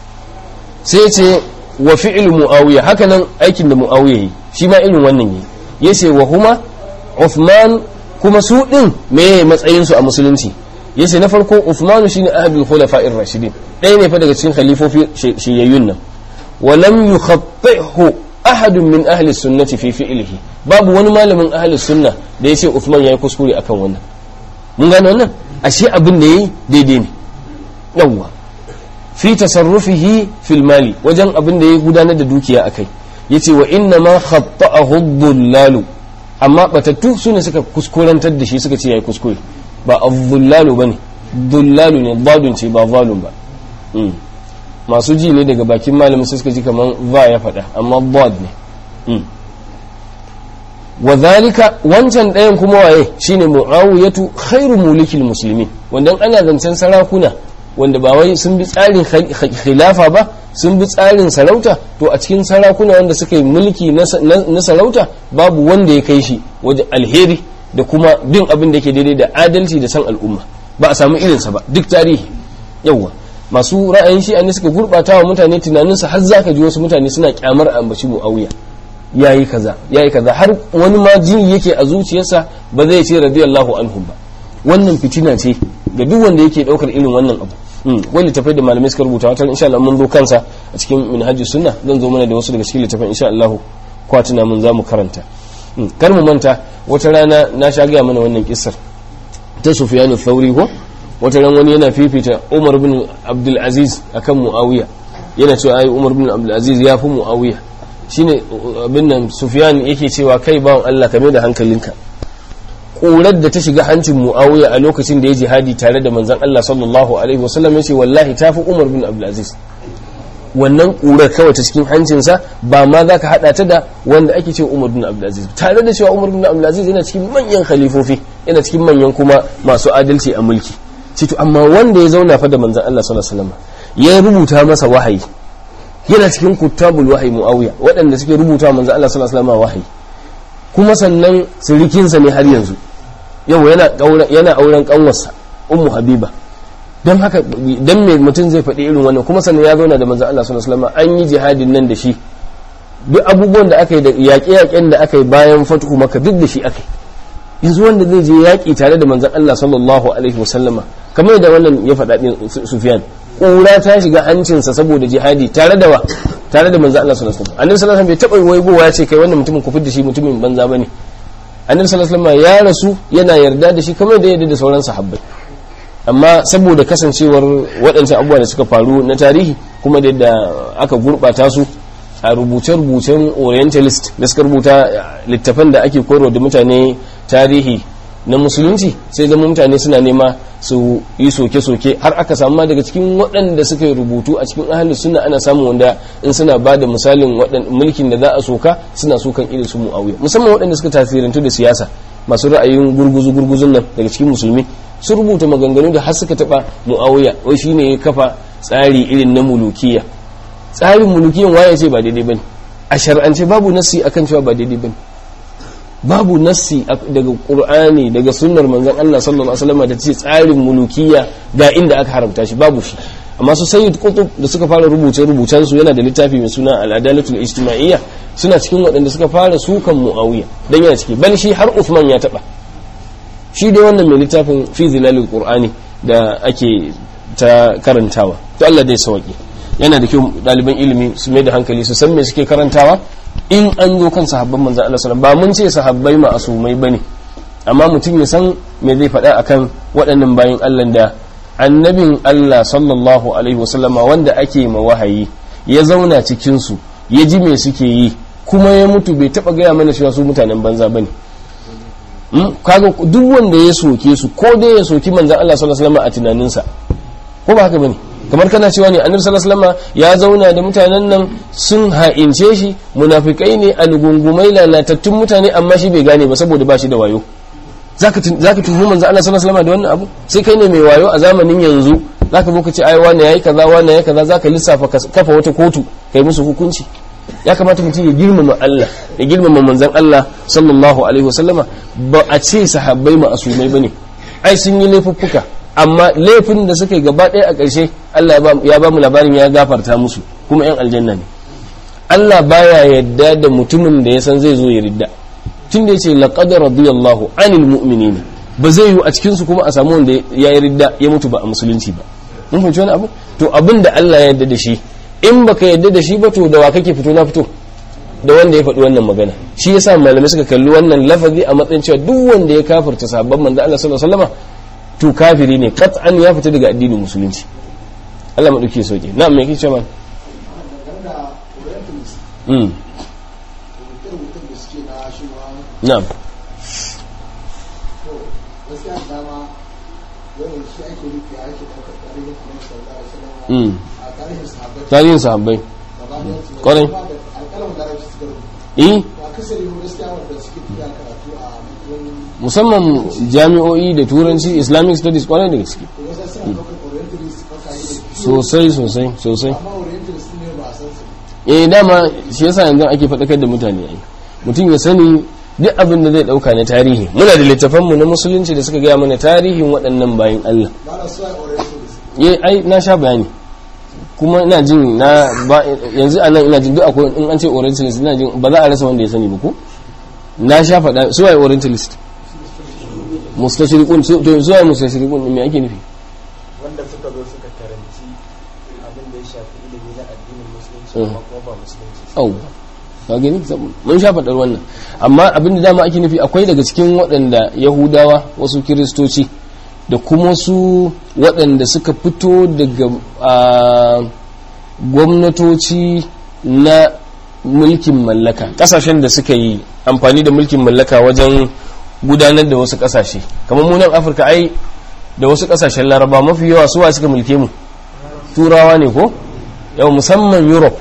sai ce wa fi'il muawiya haka nan aikin da muawiya yi shi ma irin wannan yi yace wa huma Uthman kuma su din me matsayin su a musulunci yace na farko Uthman shine ahadul khulafa'ir rashidin ɗaya ne fa daga cikin khalifofi shiyayyun nan wa lam yukhattihu ahadun min ahli sunnati fi fi'lihi babu wani malamin ahli sunna da yace Uthman yayi kuskure akan wannan mun gane wannan ashe abin da yayi daidai ne yawwa fi tasarrufihi fil mali wajen abin da ya gudanar da dukiya akai yace wa inna ma khatta'ahu dhullalu amma batattu su ne suka kuskurantar da shi suka ce yayi kuskure ba adh-dhullalu bane dhullalu ne dadun ce ba zalun ba masu ji ne daga bakin malamin sai suka ji kaman va ya faɗa amma dad ne wa zalika wancan ɗayan kuma waye shine muawiyatu khairu mulikil muslimin wanda ana zancen sarakuna wanda ba wai sun bi tsarin khilafa ba sun bi tsarin sarauta to a cikin sarakuna wanda suka yi mulki na sarauta babu wanda ya kai shi wajen alheri da kuma bin abin da ke daidai da adalci da san al'umma ba a samu irinsa ba duk tarihi yawwa masu ra'ayin shi ne suka gurbata wa mutane tunaninsa har za ka ji wasu mutane suna kyamar ambaci mu'awiya yayi kaza yayi kaza har wani ma jini yake a zuciyarsa ba zai ce radiyallahu anhu ba wannan fitina ce ga duk wanda yake daukar irin wannan abu wani littafai da malamai suka rubuta wata insha Allah mun zo kansa a cikin minhajus sunna zan zo mana da wasu daga cikin littafan insha Allah kwatuna mun zamu karanta kar mu manta wata rana na sha gaya mana wannan kissar ta Sufyan thauri ko wata ran wani yana fifita Umar bin Abdul Aziz akan Muawiya yana cewa ai Umar bin Abdul Aziz ya fi Muawiya shine abin nan Sufyan yake cewa kai bawon Allah kame da hankalinka ƙurar da ta shiga hancin mu'awiya a lokacin da ya jihadi tare da manzan Allah sallallahu alaihi wasallam ya ce wallahi ta fi Umar bin Abdulaziz wannan ƙurar kawai ta cikin hancinsa ba ma za ka haɗa ta da wanda ake ce Umar bin Abdulaziz tare da cewa Umar bin Abdulaziz yana cikin manyan khalifofi yana cikin manyan kuma masu adalci a mulki cito amma wanda ya zauna fa da manzan Allah sallallahu alaihi wasallam ya rubuta masa wahayi yana cikin kuttabul wahayi mu'awiya waɗanda suke rubuta manzan Allah sallallahu alaihi wasallam wahayi kuma sannan sirikinsa ne har yanzu yau yana auren kanwarsa ummu habiba don haka dan me mutum zai faɗi irin wannan kuma sannan ya zauna da manzon Allah sallallahu alaihi wasallam an yi jihadin nan da shi duk abubuwan da aka yi da yaƙe-yaƙen da aka yi bayan fatuhu maka duk da shi aka yi yanzu wanda zai je yaƙi tare da manzon Allah sallallahu alaihi wasallama kamar da wannan ya faɗa din Sufyan ƙura ta shiga hancinsa saboda jihadi tare da wa tare da manzon Allah sallallahu alaihi wasallam annabi sallallahu alaihi wasallam bai taɓa waigowa ya ce kai wannan mutumin ku da shi mutumin banza bane annabi sallallahu alaihi wasallam ya rasu yana yarda da shi kamar da yarda da sauran sahabbai amma saboda kasancewar waɗancan abubuwa da suka faru na tarihi kuma da yadda aka gurɓata su a rubuce-rubucen orientalist da suka rubuta littafan da ake koyarwa da mutane tarihi na musulunci sai zama mutane suna nema su yi soke-soke har aka samu ma daga cikin waɗanda suka yi rubutu a cikin ahalin suna ana samun wanda in suna ba da misalin mulkin da za a soka suna sokan irin su mu'awiya musamman waɗanda suka tasirantu da siyasa masu ra'ayin gurguzu-gurguzun nan daga cikin musulmi sun rubuta maganganu da har suka taɓa mu'awiya wai shine ya kafa tsari irin na mulukiya tsarin mulukiyan waye ce ba daidai bane a shar'ance babu nassi akan cewa ba daidai bane babu nassi daga qur'ani daga sunnar manzon Allah sallallahu alaihi wasallam da ce tsarin mulukiya ga inda aka haramta shi babu shi amma su sayyid qutb da suka fara rubuce rubucen su yana da littafi mai suna al-adalatul ijtima'iyya suna cikin waɗanda suka fara sukan muawiya dan yana ciki bal shi har Uthman ya taba shi dai wannan mai littafin fi zilalil qur'ani da ake ta karantawa to Allah dai sauki yana da kyau ɗaliban ilimi su mai da hankali su san me suke karantawa in an zo kan sahabban manzan Allah sallallahu ba mun ce sahabbai ma'asumai bane amma mutum ya san me zai faɗa akan waɗannan bayan Allah da annabin Allah sallallahu alaihi wasallama wanda ake ma wahayi ya zauna cikin su ya ji me suke yi kuma ya mutu bai taba gaya mana cewa su mutanen banza bane kaga duk wanda ya soke su ko dai ya soki manzan Allah sallallahu alaihi wasallama a tunaninsa ko ba haka bane kamar kana cewa ne annabi sallallahu alaihi wasallam ya zauna da mutanen nan sun ha'ince shi munafikai ne algungumai lalatattun mutane amma shi bai gane ba saboda ba shi da wayo zaka zaka tuhu manzo Allah sallallahu alaihi wasallam da wannan abu sai kai ne mai wayo a zamanin yanzu zaka zo ka ce ai wani yayi kaza wani yayi kaza zaka lissafa kafa wata kotu kai musu hukunci ya kamata mutum ya girmama Allah ya girmama manzon Allah sallallahu alaihi wasallama ba a ce sahabbai ma'asumai bane ai sun yi laifuffuka amma laifin da suka yi gaba ɗaya a ƙarshe Allah ya ba mu labarin ya gafarta musu kuma 'yan aljanna ne Allah baya yadda da mutumin da ya san zai zo ya ridda tun da ya ce laqad radiyallahu anil mu'minina ba zai yi a cikin su kuma a samu wanda ya yi ridda ya mutu ba a musulunci ba mun fahimci wani abu to abin da Allah ya yarda da shi in baka yarda da shi ba to da wa kake fito na fito da wanda ya faɗi wannan magana shi yasa malamai suka kalli wannan lafazi a matsayin cewa duk wanda ya kafirta sabon manzo Allah sallallahu alaihi wasallam to kafiri ne kat'an ya fita daga addinin musulunci Allah ma dauke sauke na'am me kike cewa mm na'am mm tarihin sahabbai kwarai eh musamman jami'o'i da turanci islamic studies kwarai da gaske sosai sosai sosai eh dama shi yasa yanzu ake faɗakar da mutane ai mutum ya sani duk abin da zai ɗauka na tarihi muna da littafanmu na musulunci da suka gaya mana tarihin waɗannan bayan Allah eh ai na sha bayani kuma ina jin na yanzu anan ina jin duk akwai in an ce orientalist ina jin ba za a rasa wanda ya sani ba ko na sha faɗa su waye orientalist mustashriqun to su waye mustashriqun me ake nufi wanda suka zo suka karanci abin da ya shafi ilimi na addinin musulunci amma kuma ba musulunci au ka gani mun sha faɗar wannan amma abin da dama ake nufi akwai daga cikin waɗanda yahudawa wasu kiristoci da kuma su waɗanda suka fito daga gwamnatoci na mulkin mallaka ƙasashen da suka yi amfani da mulkin mallaka wajen gudanar da wasu ƙasashe kamar munan afirka ai da wasu ƙasashen laraba mafi yawa suwa suka mulke mu turawa ne ko yau musamman europe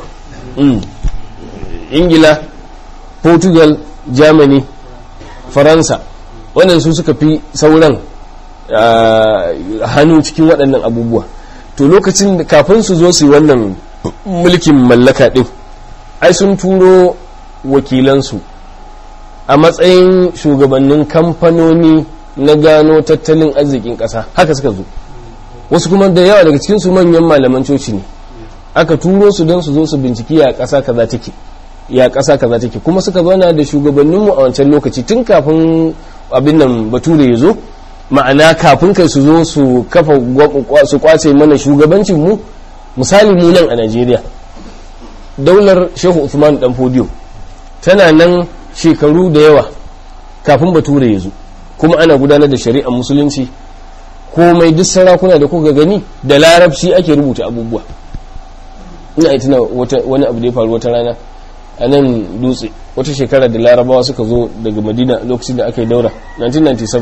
ingila portugal germany faransa wannan su suka fi sauran hannu cikin waɗannan abubuwa to lokacin kafin su zo su yi wannan mulkin mallaka ɗin ai sun turo wakilansu a matsayin shugabannin kamfanoni na gano tattalin arzikin ƙasa haka suka zo wasu kuma da yawa daga cikinsu manyan malaman coci ne aka turo su don su zo su binciki ya ƙasa kaza take ya ƙasa kaza take kuma suka zauna da shugabanninmu a wancan lokaci tun kafin abin nan bature ya zo ma'ana kafin kai su zo su kafa su kwace mana shugabancin mu misali mu nan a Najeriya daular Shehu Usman dan Fodiyo tana nan shekaru da yawa kafin bature ya zo kuma ana gudanar da shari'ar musulunci komai duk sarakuna da kuka gani da larabci ake rubuta abubuwa ina yi tuna wani abu da ya faru wata rana a nan dutse wata shekara da larabawa suka zo daga madina lokacin da aka yi daura 1997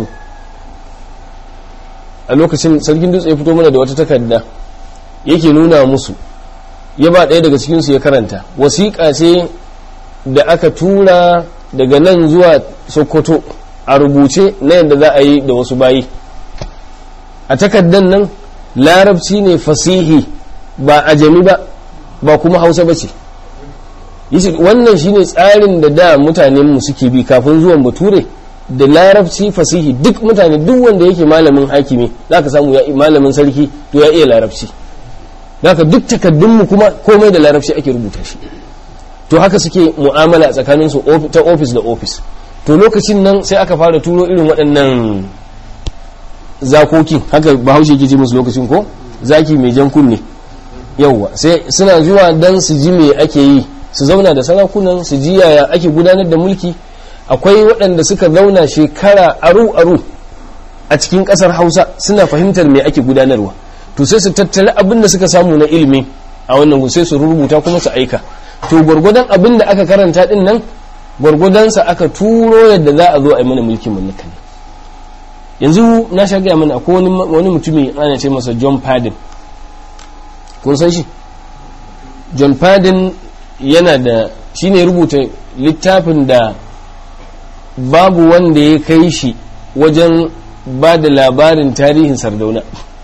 a lokacin sarkin dutse ya fito mana da wata takarda yake nuna musu ya ba ɗaya daga cikinsu ya karanta wasiƙa ce da aka tura daga nan zuwa sokoto a rubuce na yadda za a yi da wasu bayi a takardan nan larabci ne fasihi ba ajami ba ba kuma hausa ba ce wannan shine tsarin da da mutanenmu suke bi kafin zuwan bature da larabci fasihi duk mutane duk wanda yake malamin hakimi za ka samu malamin sarki to ya iya larabci haka duk takaddunmu kuma komai da larabci ake rubuta shi to haka suke mu'amala tsakaninsu ta ofis da ofis to lokacin nan sai aka fara turo irin waɗannan zakokin haka bahaushe ke ce musu lokacin ko zaki mai jan kunne yauwa sai suna zuwa dan su ji me ake yi su zauna da sarakunan su ji yaya ake gudanar da mulki akwai waɗanda suka zauna shekara aru-aru a cikin ƙasar hausa suna fahimtar me ake gudanarwa to sai su tattali abin da suka samu na ilimi a wannan sai su rubuta kuma su aika to gwargwadon abin da aka karanta din nan gwargwadonsa aka turo yadda za a zo a yi mana mulkin mallaka ne yanzu na sha gaya mana akwai wani mutumi ana ce masa john padden kun san shi john padden yana da shi ne rubuta littafin da babu wanda ya kai shi wajen ba da labarin tarihin sardauna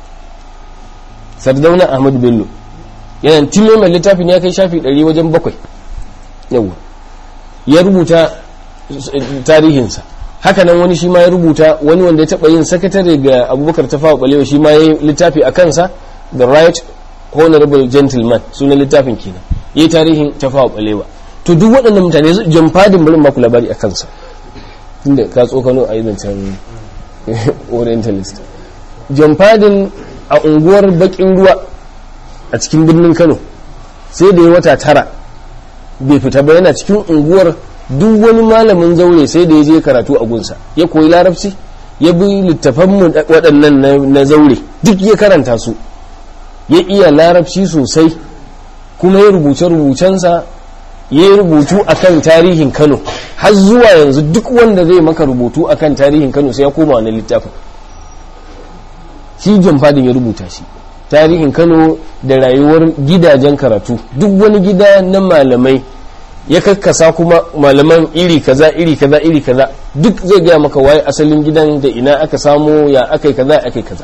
sardauna ahmadu bello yana time mai littafin ya kai shafi 100 wajen bakwai yawa ya rubuta tarihinsa hakanan wani shi ma ya rubuta wani wanda ya taba yin sakatare ga abubakar tafawa balewa shi ma ya yi littafi a kansa the right honorable gentleman sunan littafin kenan ya yi tarihin tafawa balewa to duk waɗannan mutane john fadin bari maku labari a kansa tunda ka tsokano a yi zancen orientalist john fadin a unguwar bakin ruwa a cikin birnin kano sai da ya wata tara bai fita ba yana cikin unguwar duk wani malamin zaure sai da ya je karatu a gunsa ya koyi larabci ya bi littafanmu waɗannan na zaure duk ya karanta su ya iya larabci sosai kuma ya rubuce rubucensa ya yi rubutu akan tarihin kano har zuwa yanzu duk wanda zai maka rubutu akan tarihin kano sai ya koma wani littafin shi john fadin ya rubuta shi tarihin kano da rayuwar gidajen karatu duk wani gida na malamai ya kakkasa kuma malaman iri kaza iri kaza iri kaza duk zai gaya maka waye asalin gidan da ina aka samu ya akai kaza akai kaza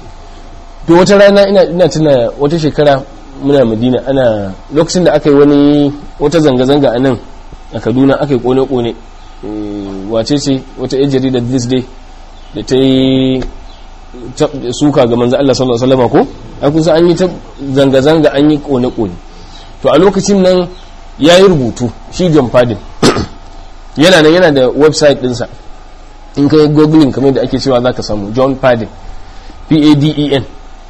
to wata rana ina ina tuna wata shekara muna madina ana lokacin da aka yi wani wata zanga-zanga a nan a kaduna aka yi kone-kone wace ce wata yan jaridar this day da ta yi suka ga manzo Allah sallallahu alaihi wasallam ko an kusa an yi ta zanga-zanga an yi kone-kone to a lokacin nan ya yi rubutu shi John Padden yana nan yana da website dinsa in ka yi googling kamar da ake cewa za ka samu John Padden P-A-D-E-N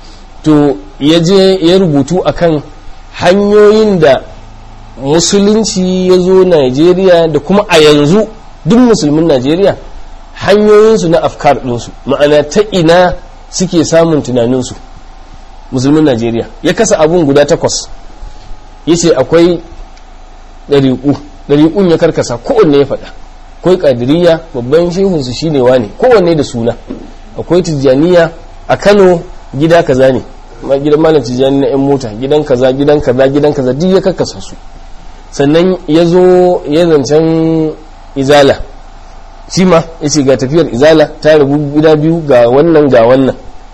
to ya je ya rubutu akan hanyoyin da musulunci ya zo Najeriya da kuma a yanzu duk musulmin Najeriya hanyoyinsu na afkar ɗinsu ma'ana ta ina suke samun tunaninsu musulmin Najeriya ya kasa abun guda takwas ya ce akwai ɗariƙu ɗariƙun ya karkasa kowanne ya faɗa akwai ƙadiriya babban shehunsu shine wane kowanne da suna akwai tijjaniya a kano gida kaza ne gidan malam tijjani na 'yan mota gidan kaza gidan kaza gidan kaza duk ya karkasa su sannan ya zo ya zancen izala shi ma ya ce ga tafiyar izala ta rabu gida biyu ga wannan ga wannan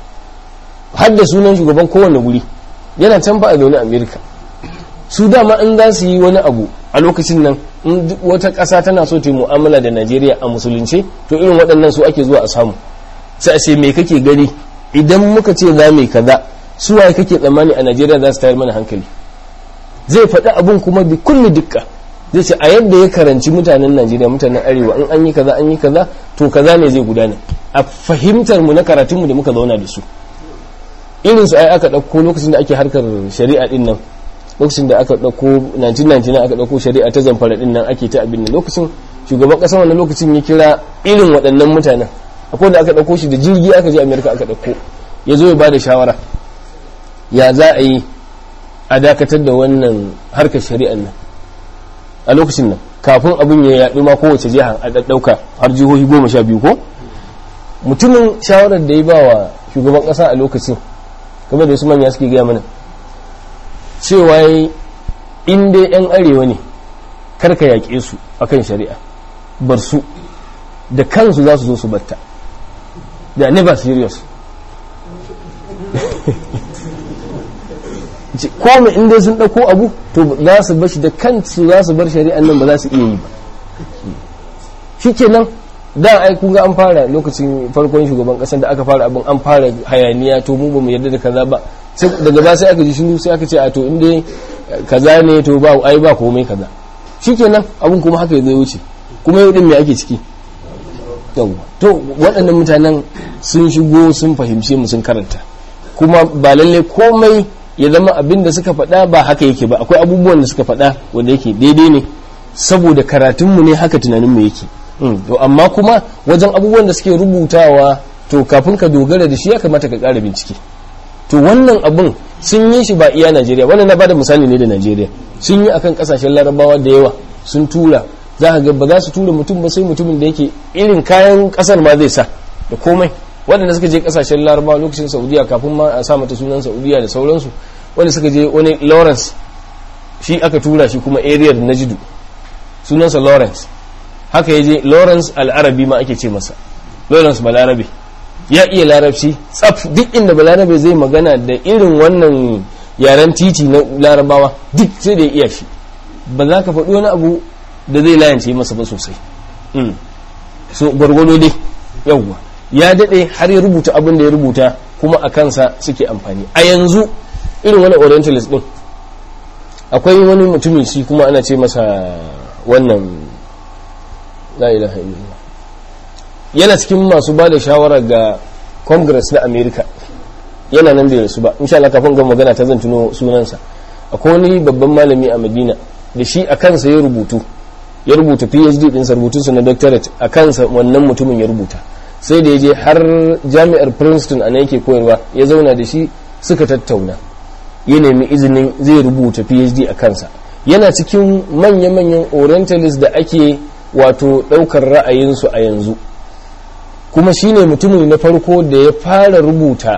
har da sunan shugaban kowane guri yana can fa a zaune amerika su dama in za su yi wani abu a lokacin nan in wata ƙasa tana so ta yi mu'amala da najeriya a musulunce to irin waɗannan su ake zuwa a samu sai a ce me kake gani idan muka ce za mu kaza su waye kake tsammani a najeriya za su tayar mana hankali zai faɗi abun kuma bi kulli dukka zai ce a yadda ya karanci mutanen najeriya mutanen arewa in an yi kaza an yi kaza to kaza ne zai gudana a fahimtar mu na karatunmu da muka zauna da su irin su ai aka ɗauko lokacin da ake harkar shari'a din nan lokacin da aka ɗauko 1999 aka ɗauko shari'a ta zamfara din nan ake ta abin nan lokacin shugaban ƙasar wannan lokacin ya kira irin waɗannan mutanen akwai da aka ɗauko shi da jirgi aka je amerika aka ɗauko ya zo ya ba da shawara ya za a yi a dakatar da wannan harkar shari'an nan a lokacin nan kafin abin ya yaɗu ma kowace jiha a ɗaɗɗauka har jihohi goma sha biyu ko mutumin shawarar da ya ba wa shugaban ƙasa a lokacin kamar da su manya suke gaya mana cewa in dai 'yan arewa ne karka yaƙe su akan shari'a bar su da kansu za su zo su batta they are never serious ko mai inda sun ɗauko abu to za su bar shi da kansu za su bar shari'an nan ba za su iya yi ba shi kenan da ai kun ga an fara lokacin farkon shugaban ƙasar da aka fara abin an fara hayaniya to mu ba mu yarda da kaza ba daga ba sai aka ji shiru sai aka ce a to inda kaza ne to ba ai ba komai kaza shikenan abun kuma haka zai wuce kuma yau din me ake ciki yawa to waɗannan mutanen sun shigo sun fahimce mu sun karanta kuma ba lalle komai ya zama abin da suka faɗa ba haka yake ba akwai abubuwan da suka faɗa wanda yake daidai ne saboda karatunmu ne haka tunaninmu yake to amma kuma wajen abubuwan da suke rubutawa to kafin ka dogara da shi ya kamata ka ƙara bincike to wannan abun sun yi shi ba iya Najeriya wannan na bada misali ne da Najeriya sun yi akan kasashen larabawa da yawa sun tura za ka ga ba za su tura mutum ba sai mutumin da yake irin kayan kasar ma zai sa da komai waɗanda suka je kasashen larabawa lokacin saudiya kafin ma a sa mata sunan saudiya da sauransu wanda suka je wani lawrence shi aka tura shi kuma area da najidu sunansa lawrence haka ya je lawrence al'arabi ma ake ce masa lawrence balarabe ya iya larabci tsaf duk inda balarabe zai magana da irin wannan yaren titi na larabawa duk sai da ya iya shi ba za ka faɗi wani abu da zai layance masa ba sosai so gwargwado dai yawwa ya daɗe har ya rubuta abin da ya rubuta kuma a kansa suke amfani a yanzu irin wani orientalist din akwai wani mutumin shi kuma ana ce masa wannan la ilaha illallah yana cikin masu ba da shawara ga congress na america yana nan da su ba insha Allah kafin ga magana ta zan tuno sunansa akwai wani babban malami a madina da shi a kansa ya rubutu ya rubuta phd ɗinsa rubutunsa na doctorate a kansa wannan mutumin ya rubuta sai da ya je har jami'ar princeton a yake koyarwa ya zauna da shi suka tattauna ya nemi izinin zai rubuta phd a kansa yana cikin manya-manyan orientalist da ake wato ɗaukar ra'ayinsu a yanzu kuma shine mutumin na farko da ya fara rubuta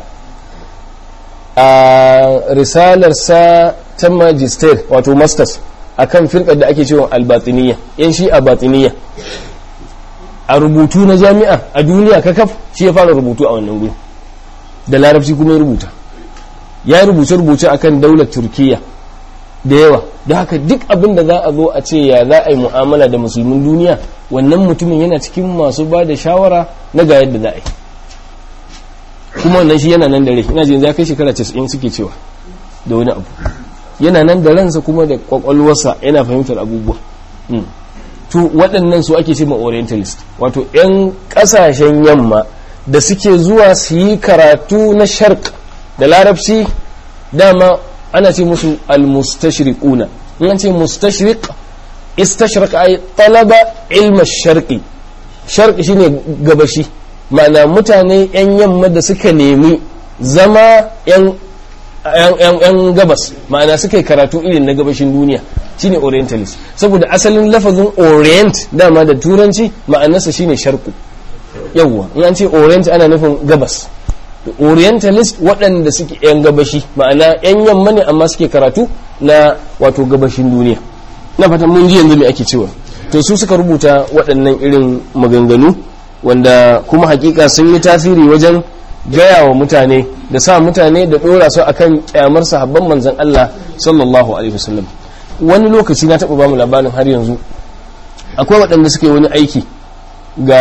a risalarsa ta magister wato masters akan firkar da ake cewa albatiniya yan shi a batiniya a rubutu na jami'a a duniya kakaf shi ya fara rubutu a wannan guri da larabci kuma ya rubuta ya rubuce-rubuce akan daular turkiya da yawa da haka duk abin da za a zo a ce ya za a yi mu'amala da musulmin duniya wannan mutumin yana cikin masu ba da shawara na ga yadda za a yi kuma wannan shi yana nan da rai ina jin za kai shekara 90 suke cewa da wani abu yana nan da ransa kuma da kwakwalwarsa yana fahimtar abubuwa to waɗannan su ake ce ma orientalist wato 'yan ƙasashen yamma da suke zuwa su yi karatu na sharq da larabci dama ana ce musu al-mustashriquna in an ce mustashriq istashriq ay talaba ilma sharqi sharqi shine gabashi ma'ana mutane yan yamma da suka nemi zama yan yan gabas ma'ana suka yi karatu irin na gabashin duniya shine orientalist saboda asalin lafazin orient dama da turanci ma'anarsa shine sharqu yawwa in an ce orient ana nufin gabas orientalist waɗanda suke 'yan gabashi ma'ana 'yan yamma ne amma suke karatu na wato gabashin duniya na fatan mun ji yanzu me ake cewa to su suka rubuta waɗannan irin maganganu wanda kuma hakika sun yi tasiri wajen gaya wa mutane da sa mutane da ɗora su akan kyamar sahabban manzon Allah sallallahu alaihi wasallam wani lokaci na taɓa bamu labarin har yanzu akwai waɗanda suke wani aiki ga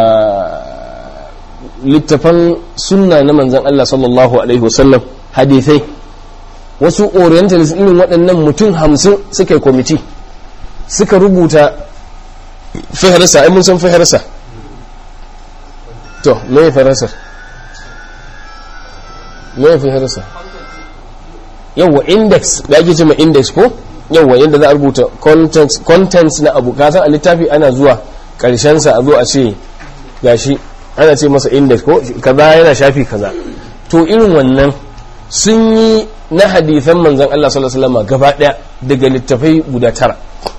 littafan sunna na manzan Allah sallallahu Alaihi wasallam hadithai wasu orientalist irin waɗannan mutum hamsin suka yi kwamiti suka rubuta fihirsa ai mun san fihirsa to me fihirsa me fihirsa yawwa index da ake cima index ko yawa yadda za a rubuta contents na abu kasan a littafi ana zuwa sa a zo a ce gashi ana ce masa index ko kaza yana shafi kaza to irin wannan sun yi na hadithan manzan Allah sallallahu alaihi wasallam gaba daya daga littafai guda tara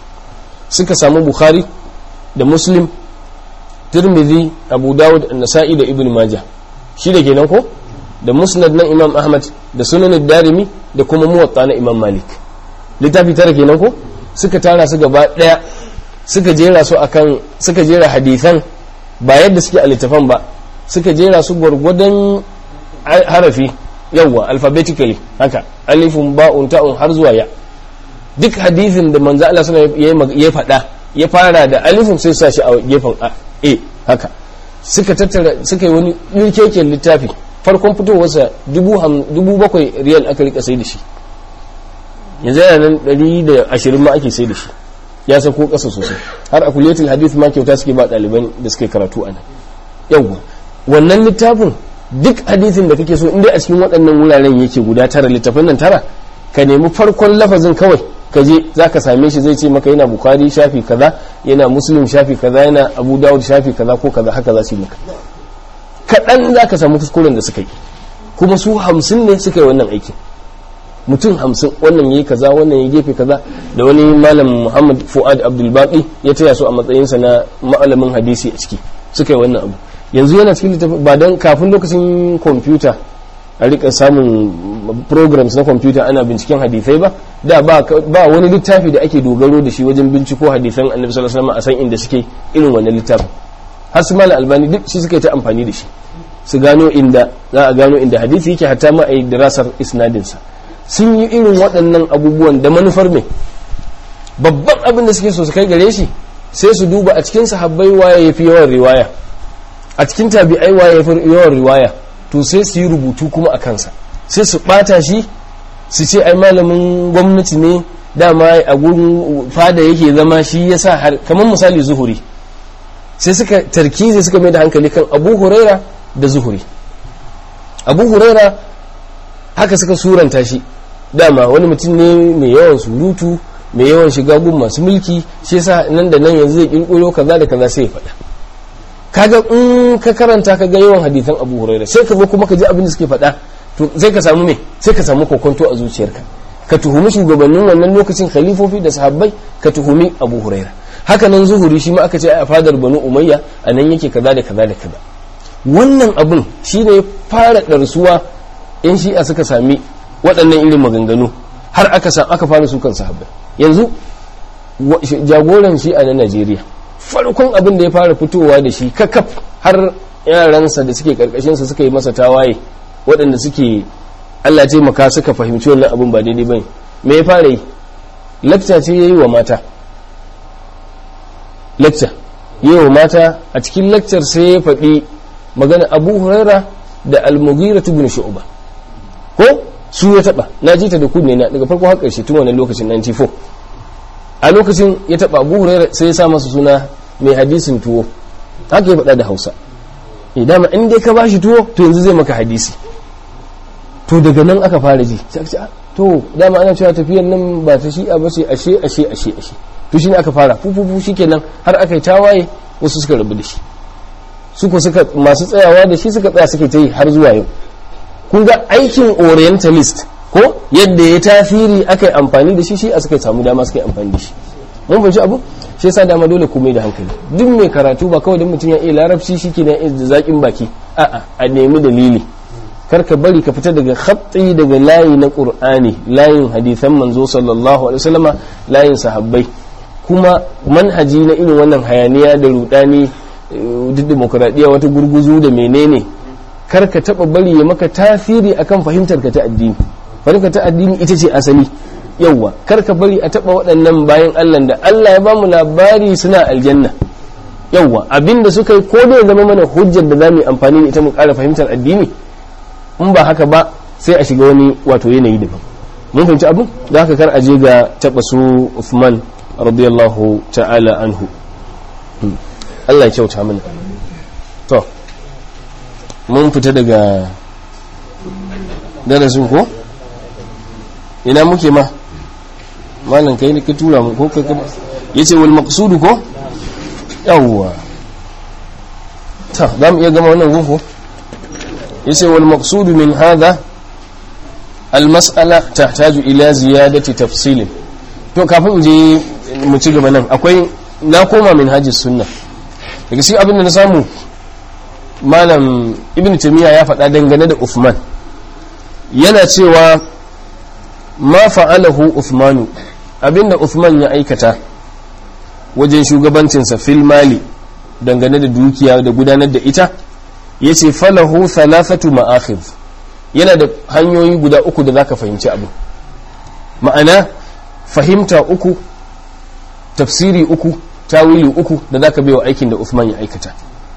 suka samu bukhari da muslim tirmidhi abu dawud nasa'i da ibn majah shi da kenan ko da musnad na imam ahmad da sunan darimi da kuma muwatta na imam malik littafi tara kenan ko suka tara su gaba daya suka jera su akan suka jera hadithan ba yadda suke a littafan ba suka jera su gwargwadon harafi yawwa alphabetically haka alifun ba'un ta'un har zuwa ya duk hadithin da manzo Allah sallallahu alaihi ya faɗa ya fara da alifun sai sa shi a gefen a haka suka tattara suka yi wani yurkeken littafi farkon fitowarsa dubu bakwai riyal aka rika sai da shi yanzu yana nan ɗari da ashirin ma ake sai da shi ya sako ƙasa sosai har a kuliyatul hadith ma kyauta suke ba ɗaliban da suke karatu a nan yawwa wannan littafin duk hadithin da kake so in dai a cikin waɗannan wuraren yake guda tara littafin nan tara ka nemi farkon lafazin kawai ka je za ka same shi zai ce maka yana bukari shafi kaza yana muslim shafi kaza yana abu dawud shafi kaza ko kaza haka za su yi maka kaɗan za ka samu kuskuren da suka yi kuma su hamsin ne suka yi wannan aikin mutum hamsin wannan yi kaza wannan ya gefe kaza da wani malam muhammad fuad abdulbaki ya taya su a matsayinsa na malamin hadisi a ciki suka yi wannan abu yanzu yana cikin littafi ba don kafin lokacin kwamfuta a rika samun programs na kwamfuta ana binciken hadisai ba da ba wani littafi da ake dogaro da shi wajen binciko hadisan annabi sallallahu alaihi wasallam a san inda suke irin wannan littafin har su malam albani duk shi suka yi ta amfani da shi su gano inda za a gano inda hadisi yake hatta ma a yi dirasar isnadinsa sun yi irin waɗannan abubuwan da manufar mai babban abin da suke so su kai gare shi sai su duba a cikin sahabbai waye ya fi yawan riwaya a cikin tabi'ai waye ya fi yawan riwaya to sai su yi rubutu kuma a kansa sai su ɓata shi su ce ai malamin gwamnati ne dama a gurin fada yake zama shi ya sa har kamar misali zuhuri sai suka tarkizi suka mai da hankali kan abu huraira da zuhuri abu huraira haka suka suranta shi dama wani mutum ne mai yawan surutu mai yawan shiga gun masu mulki shi yasa nan da nan yanzu zai kirkiro kaza da kaza sai ya faɗa kaga in ka karanta ka ga yawan hadithan abu huraira sai ka zo kuma ka ji abin da suke faɗa to sai ka samu me sai ka samu kokonto a zuciyarka ka tuhumi shugabannin wannan lokacin khalifofi da sahabbai ka tuhumi abu huraira haka nan zuhuri shi ma aka ce a fadar banu umayya a nan yake kaza da kaza da kaza wannan abin shine ya fara ɗarsuwa yan shi'a suka sami waɗannan irin maganganu har aka sa aka fara sukan sahabbai yanzu jagoran shi'a na najeriya farkon abin da ya fara fitowa da shi kakaf har yaransa da suke karkashinsa suka yi masa tawaye waɗanda suke allah taimaka suka fahimci wannan abin ba daidai bane me ya fara yi lakta ce ya yi wa mata lakta yi wa mata a cikin lakcar sai ya faɗi magana abu huraira da almugira ibn shu'ba ko su ya taba na ji ta da kunne na daga farko har ƙarshe tun wannan lokacin 94 a lokacin ya taba abu huraira sai ya sa masa suna mai hadisin tuwo haka ya faɗa da hausa eh dama in dai ka bashi tuwo to yanzu zai maka hadisi to daga nan aka fara ji sai aka ce to dama ana cewa tafiyar nan ba ta shi'a ba ce ashe ashe ashe ashe to shine aka fara fufufu shikenan har aka yi tawaye wasu suka rabu da shi suka suka masu tsayawa da shi suka tsaya suka ta yi har zuwa yau kun ga aikin orientalist ko yadda ya tasiri aka yi amfani da shi shi a suka samu dama suka yi amfani da shi mun fahimci abu shi yasa dama dole ku mai da hankali duk mai karatu ba kawai don mutum ya iya larabci shi ke da zaƙin baki a'a a nemi dalili kar ka bari ka fita daga khatti daga layi na qur'ani layin hadisan manzo sallallahu alaihi wasallama layin sahabbai kuma manhaji na irin wannan hayaniya da rudani duk demokuraɗiyya wata gurguzu da menene kar ka taɓa bari ya maka tasiri akan fahimtar ka ta addini fahimtar ta addini ita ce asali yauwa kar ka bari a taɓa waɗannan bayan allah da allah ya bamu labari suna aljanna yauwa abinda suka yi ko da zama mana hujjar da za mu yi amfani da ita mu ƙara fahimtar addini in ba haka ba sai a shiga wani wato yanayi daban mun fahimci abin da haka kar a je ga taɓa su Uthman radiyallahu ta'ala anhu Allah ya kyauta mana to mun fita daga darasin ko ina muke ma malam kai ne ka tura mu ko kai ka yace wal maqsudu ko yawwa ta za mu iya gama wannan gunfu yace wal maqsudu min hadha al mas'ala tahtaju ila ziyadati tafsil to kafin je mu ci gaba nan akwai na koma min hajjis sunna daga shi abin da na samu malam ibn taymiya ya faɗa dangane da Uthman yana cewa ma fa'alahu Uthmanu abinda Uthman ya aikata wajen shugabancinsa fil mali dangane da dukiya da gudanar da ita yace falahu thalathatu ma'akhidh yana da hanyoyi guda uku da zaka fahimci abu ma'ana fahimta uku tafsiri uku tawili uku da zaka baiwa aikin da Uthman ya aikata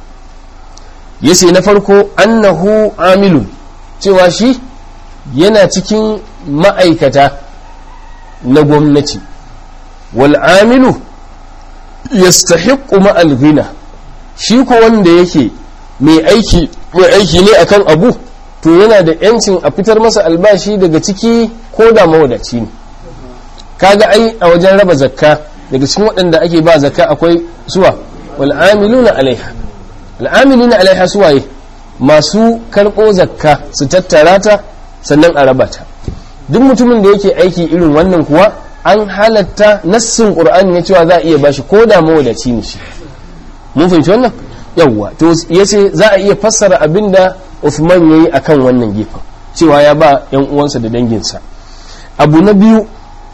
yace na farko annahu amilun cewa shi yana cikin ma'aikata na gwamnati wal amilu yastahiqqu ma'al ghina shi ko wanda yake mai aiki mai aiki ne akan abu to yana da yancin a fitar masa albashi daga ciki ko da mawadaci ne kaga ai a wajen raba zakka daga cikin waɗanda ake ba zakka akwai suwa wal amiluna alaiha al amiluna alaiha suwaye masu karɓo zakka su tattara ta sannan a raba ta duk mutumin da yake aiki irin wannan kuwa an halatta nassin qur'ani ne cewa za a iya bashi ko da mawadaci ne shi mun fahimci wannan yawwa to yace za a iya fassara abinda Uthman yayi akan wannan gefen cewa ya ba yan uwansa da danginsa abu na biyu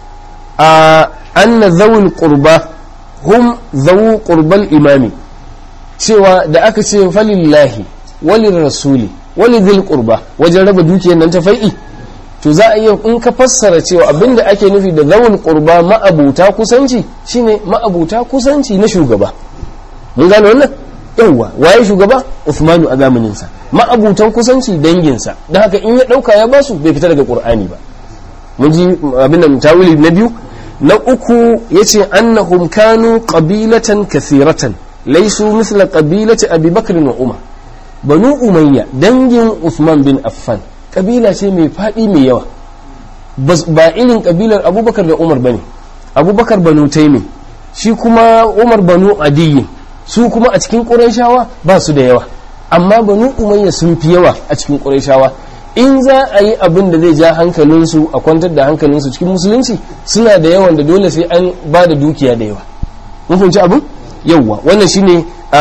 a anna zawul qurba hum zawu qurbal imami cewa da aka ce falillahi walil rasuli walidhil qurba wajen raba dukiyar nan ta fai'i to za a iya in ka fassara cewa abinda ake nufi da zawul qurba ma'abuta kusanci shine ma'abuta kusanci na shugaba mun gane wannan yawwa waye shugaba Uthmanu a zamanin sa ma'abutan kusanci danginsa don haka in ya dauka ya basu bai fita daga qur'ani ba mun ji abin da tawili na biyu na uku yace annahum kanu qabilatan kathiratan laysu mithla qabilati abi bakr wa umar banu umayya dangin Uthman bin Affan kabila ce mai faɗi mai yawa ba irin kabilar abubakar da umar bane abubakar banu taimi shi kuma umar banu adiyi su kuma a cikin ƙurayshawa ba su da yawa amma banu umayya sun fi yawa a cikin ƙurayshawa in za a yi abin da zai ja hankalinsu a kwantar da hankalinsu cikin musulunci suna da yawan da dole sai an ba da dukiya da yawa mun fahimci abin yawwa wannan shine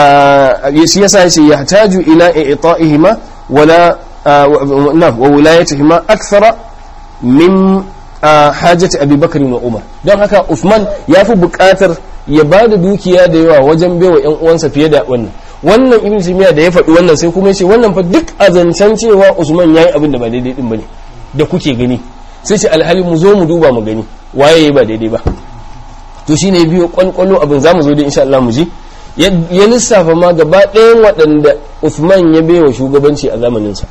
shi yasa yace yahtaju ila i'ta'ihima wala na wa wilayatihima akthara min hajati Abi Bakr wa Umar don haka Uthman ya fi buƙatar ya ba da dukiya da yawa wajen baiwa ƴan uwansa fiye da wannan wannan Ibn Taymiyyah da ya faɗi wannan sai kuma yace wannan fa duk azancan cewa Usman yayi abin da ba daidai din bane da kuke gani sai ce alhali mu zo mu duba mu gani waye ba daidai ba to shine biyo kwalkwalo abin zamu zo da insha Allah mu ji ya lissafa ma gaba ɗayan waɗanda Uthman ya baiwa shugabanci a zamaninsa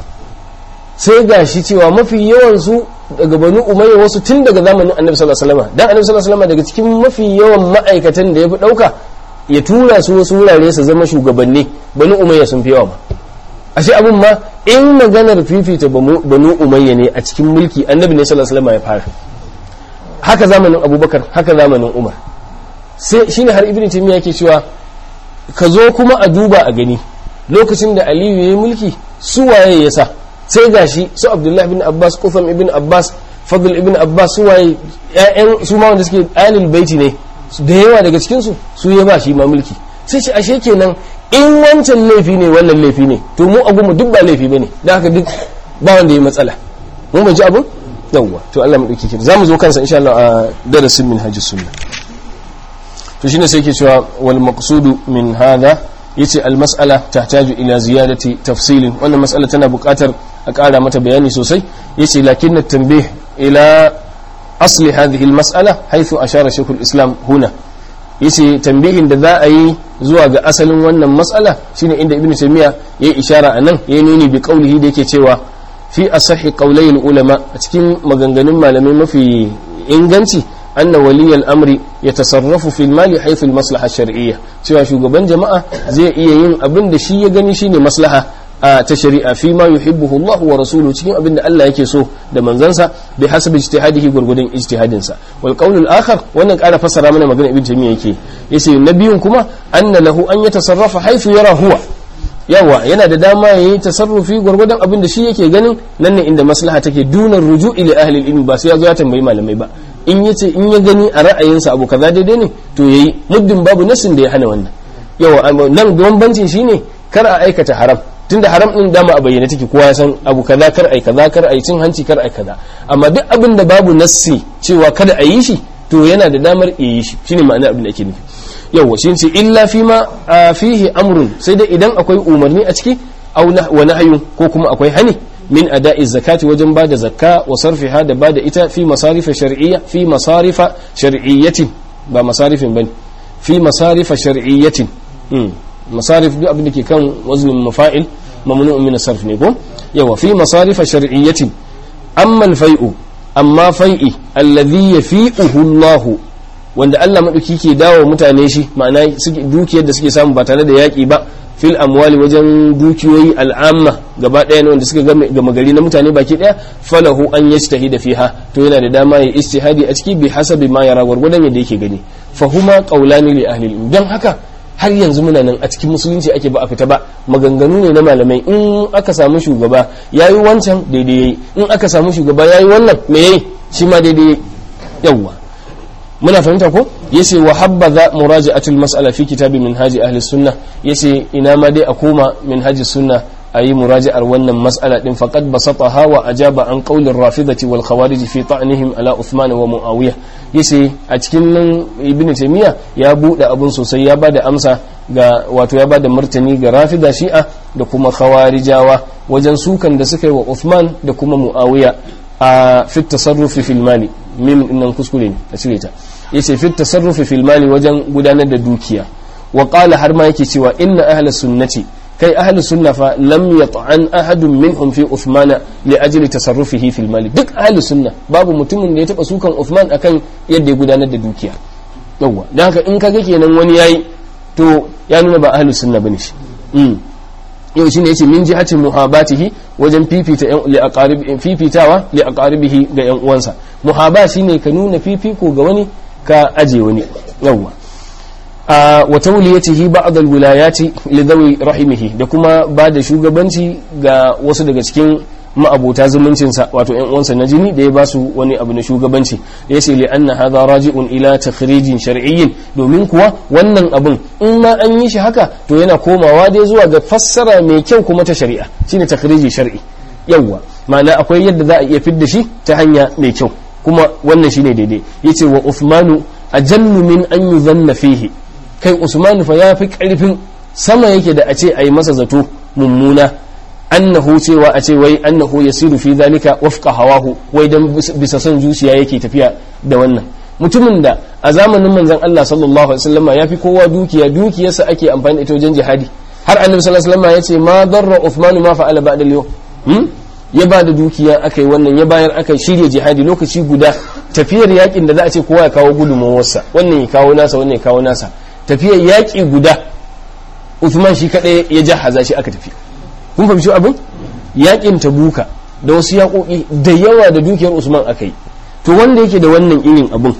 sai ga shi cewa mafi yawansu daga banu umayya wasu tun daga zamanin annabi sallallahu alaihi wasallam dan annabi sallallahu alaihi wasallam daga cikin mafi yawan ma'aikatan da ya fi ɗauka ya tura su wasu wurare su zama shugabanni banu umayya sun fi yawa ma ashe abin ma in maganar fifita banu umayya ne a cikin mulki annabi ne sallallahu alaihi wasallam ya fara haka zamanin abubakar haka zamanin umar sai shine har ibnu taymiya yake cewa ka zo kuma a duba a gani lokacin da aliyu ya yi mulki su waye ya sa sai gashi su abdullahi bin abbas kufam ibn abbas fadl ibn abbas su waye ƴaƴan su ma wanda suke alil baiti ne da yawa daga cikin su su ya ba shi ma mulki sai ce ashe kenan in wancan laifi ne wannan laifi ne to mu abu mu duk ba laifi bane da haka duk ba wanda ya matsala mun bai ji abun yawwa to Allah mu dauke ki zamu zo kansa insha Allah a darasin min hajjus sunna to shine sai ke cewa wal maqsudu min hadha yace al mas'ala tahtaju ila ziyadati tafsilin wannan mas'ala tana buƙatar a ƙara mata bayani sosai yace lakinna tanbih ila asli hadhihi al mas'ala haythu ashara shaykh al islam huna yace tambihin da za a yi zuwa ga asalin wannan mas'ala shine inda ibnu taymiya yayi ishara anan yayi nuni bi qawlihi da yake cewa fi asahi qawlay al ulama a cikin maganganun malamai mafi inganci anna waliyal amri ya tasarrafu fil mali haythu al maslaha shar'iyya cewa shugaban jama'a zai iya yin abin da shi ya gani shine maslaha ta shari'a fi ma yuhibbuhu Allah wa rasuluhu cikin abin da Allah yake so da manzansa bi hasabi ijtihadihi gurgudun ijtihadin sa wal qawl al akhar wannan ƙara fassara mana magana ibn taymiya yake yace nabiyun kuma anna lahu an yatasarrafa haythu yara huwa yawa yana da dama yayi tasarrufi gurgudun abin da shi yake ganin nan ne inda maslaha take dunar ruju'i li ahli al ilmi ba sai ya zo ya tambayi malamai ba in yace in ya gani a ra'ayinsa abu kaza daidai ne to yayi muddin babu nasin da ya hana wannan yawa nan bambancin shine kar a aikata haram tunda haram din dama a bayyane take kowa ya san abu kaza kar ai kaza kar ai cin hanci kar ai kaza amma duk abin da babu nassi cewa kada a yi shi to yana da damar yi shi shine ma'ana abin da ake nufi yawa shi ce illa fi ma fihi amrun sai dai idan akwai umarni a ciki aw wa nahyun ko kuma akwai hani min ada'i zakati wajen bada zakka wa sarfiha da bada ita fi masarifa shar'iyya fi masarifa shar'iyyatin ba masarifin bane fi masarifa shar'iyyatin masarif duk abin da ke kan waznin mafa'il mamnu'un min sarf ne ko yawa fi masarifa shar'iyyatin amma al-fai'u amma fai'i alladhi yafi'uhu Allah wanda Allah madauki ke dawo mutane shi ma'ana dukiyar da suke samu ba tare da yaki ba fil amwali wajen dukiyoyi al'amma gaba ɗaya ne wanda suka gama gari na mutane baki ɗaya falahu an yajtahida fiha to yana da dama ya ijtihadi a ciki bi hasabi ma yara gwargwadon yadda yake gani fahuma qaulani li ahli ilm dan haka har yanzu muna nan a cikin musulunci ake ba a fita ba maganganu ne na malamai in aka samu shugaba yayi wancan daidai yayi in aka samu shugaba yayi wannan me yayi shi ma daidai yayi yawwa muna fahimta ko yace wa habbaza muraja'atul mas'ala fi kitabi minhaji ahli sunna yace ina ma dai a koma minhaji sunna ayi muraja'ar wannan mas'ala din faqad basataha wa ajaba an qawli rafidati wal khawarij fi ta'nihim ala uthman wa muawiya yace a cikin nan ibnu taymiya ya bude abun sosai ya bada amsa ga wato ya bada martani ga rafida shi'a da kuma khawarijawa wajen sukan da suka yi wa uthman da kuma muawiya a fi tasarrufi fil mali mim nan kuskure ne a cire ta yace fi tasarrufi fil mali wajen gudanar da dukiya wa qala har ma yake cewa inna ahla sunnati kai ahli sunna fa lam yat'an ahadun minhum fi uthman li ajli tasarrufihi fil mali duk ahli sunna babu mutumin da ya taba sukan uthman akan yadda ya gudanar da dukiya yawa dan haka in kaga kenan wani yayi to ya nuna ba ahli sunna bane shi yau shine yace min jihatin muhabatihi wajen fifita yan li aqarib fifitawa li aqaribihi ga yan uwansa muhaba shine ka nuna fifiko ga wani ka aje wani yawa a wa tawliyatihi ba'd alwilayati li dhawi rahimihi da kuma ba da shugabanci ga wasu daga cikin ma'abota zumuncinsa wato yan uwansa na jini da ya ba su wani abu na shugabanci ya ce li anna hadha raji'un ila takhrijin shar'iyyin domin kuwa wannan abun in ma an yi shi haka to yana komawa dai zuwa ga fassara mai kyau kuma ta shari'a shine takhriji shar'i yawwa ma'ana akwai yadda za a iya fidda shi ta hanya mai kyau kuma wannan shine daidai yace wa Uthmanu ajallu min an yuzanna fihi kai Usmanu fa ya fi karfin sama yake da a ce a yi masa zato mummuna annahu cewa a ce wai annahu yasiru fi zalika wafqa hawahu wai dan bisa son zuciya yake tafiya da wannan mutumin da a zamanin manzon Allah sallallahu alaihi wasallam ya fi kowa dukiya dukiyarsa ake amfani da ita wajen jihadi har annabi sallallahu alaihi wasallam ya ce ma darra Uthman ma fa'ala ba'da al-yawm hmm? ya ba da dukiya aka yi wannan ya bayar aka shirya jihadi lokaci guda tafiyar yakin da za a ce kowa ya kawo gudunmawarsa wannan ya kawo nasa wannan ya kawo nasa tafiyar yaki guda Uthman shi kadai ya jahaza shi aka tafi kun fahimci abin yakin tabuka da wasu yaƙoƙi da yawa da dukiyar usman aka yi to wanda yake da wannan irin abin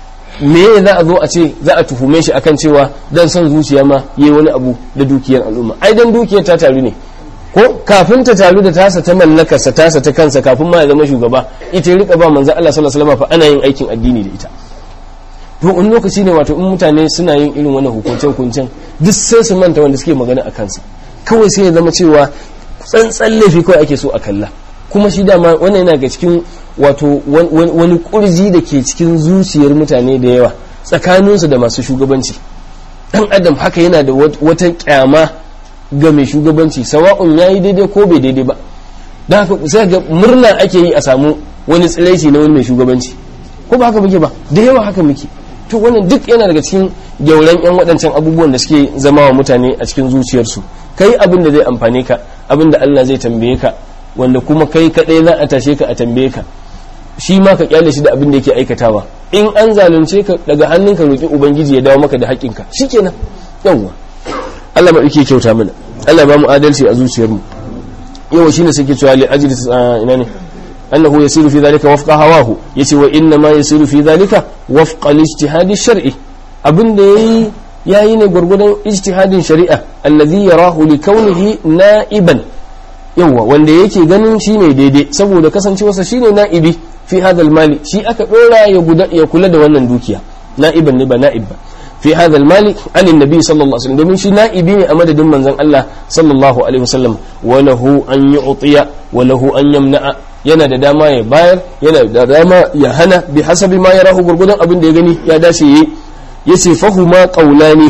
me za a zo a ce za a tuhume shi akan cewa dan son zuciya ma yayi wani abu da dukiyar al'umma ai dan dukiyar ta taru ne ko kafin ta taru da tasa ta mallakarsa tasa ta kansa kafin ma ya zama shugaba ita ya rika ba manzo Allah sallallahu alaihi wasallam fa ana yin aikin addini da ita to wani lokaci ne wato in mutane suna yin irin wannan hukuncen hukuncen duk sai su manta wanda suke magana a kansa kawai sai ya zama cewa tsantsan laifi kawai ake so a kalla kuma shi dama wannan yana ga cikin wato wani kurji da ke cikin zuciyar mutane da yawa tsakaninsu da masu shugabanci dan adam haka yana da wata kyama ga mai shugabanci sawa'un ya yi daidai ko bai daidai ba don haka sai ga murna ake yi a samu wani tsiraici na wani mai shugabanci ko ba haka muke ba da yawa haka muke to wannan duk yana daga cikin gyauran yan waɗancan abubuwan da suke zama wa mutane a cikin zuciyarsu kai abin da zai amfane ka abin da Allah zai tambaye ka wanda kuma kai kaɗai za a tashe ka a tambaye ka shi ma ka kyale shi da abin da yake aikatawa in an zalunce ka daga hannunka roƙi ubangiji ya dawo maka da haƙƙinka shikenan yawwa Allah ma yake kyauta mana Allah ba mu adalci a zuciyarmu yawa shine suke cewa li ajli ina ne annahu yasiru fi dhalika wafqa hawahu yace wa inna ma yasiru fi dhalika wafqa al-ijtihad ash-shar'i abin da yayi yayi ne gurgurdan ijtihadin shari'a alladhi yarahu li kaunihi na'iban yawa wanda yake ganin shine daidai saboda kasancewarsa shine na'ibi fi hadal mali shi aka dora ya guda ya kula da wannan dukiya na'iban ne ba na'ib ba fi hadal mali an annabi sallallahu alaihi wasallam domin shi na'ibi ne a madadin manzon Allah sallallahu alaihi wasallam wa lahu an yu'tiya wa lahu an yamna'a yana da dama ya bayar yana da dama ya hana bi hasabi ma yarahu gurgudan abin da ya gani ya dace yi yace fahuma qaulani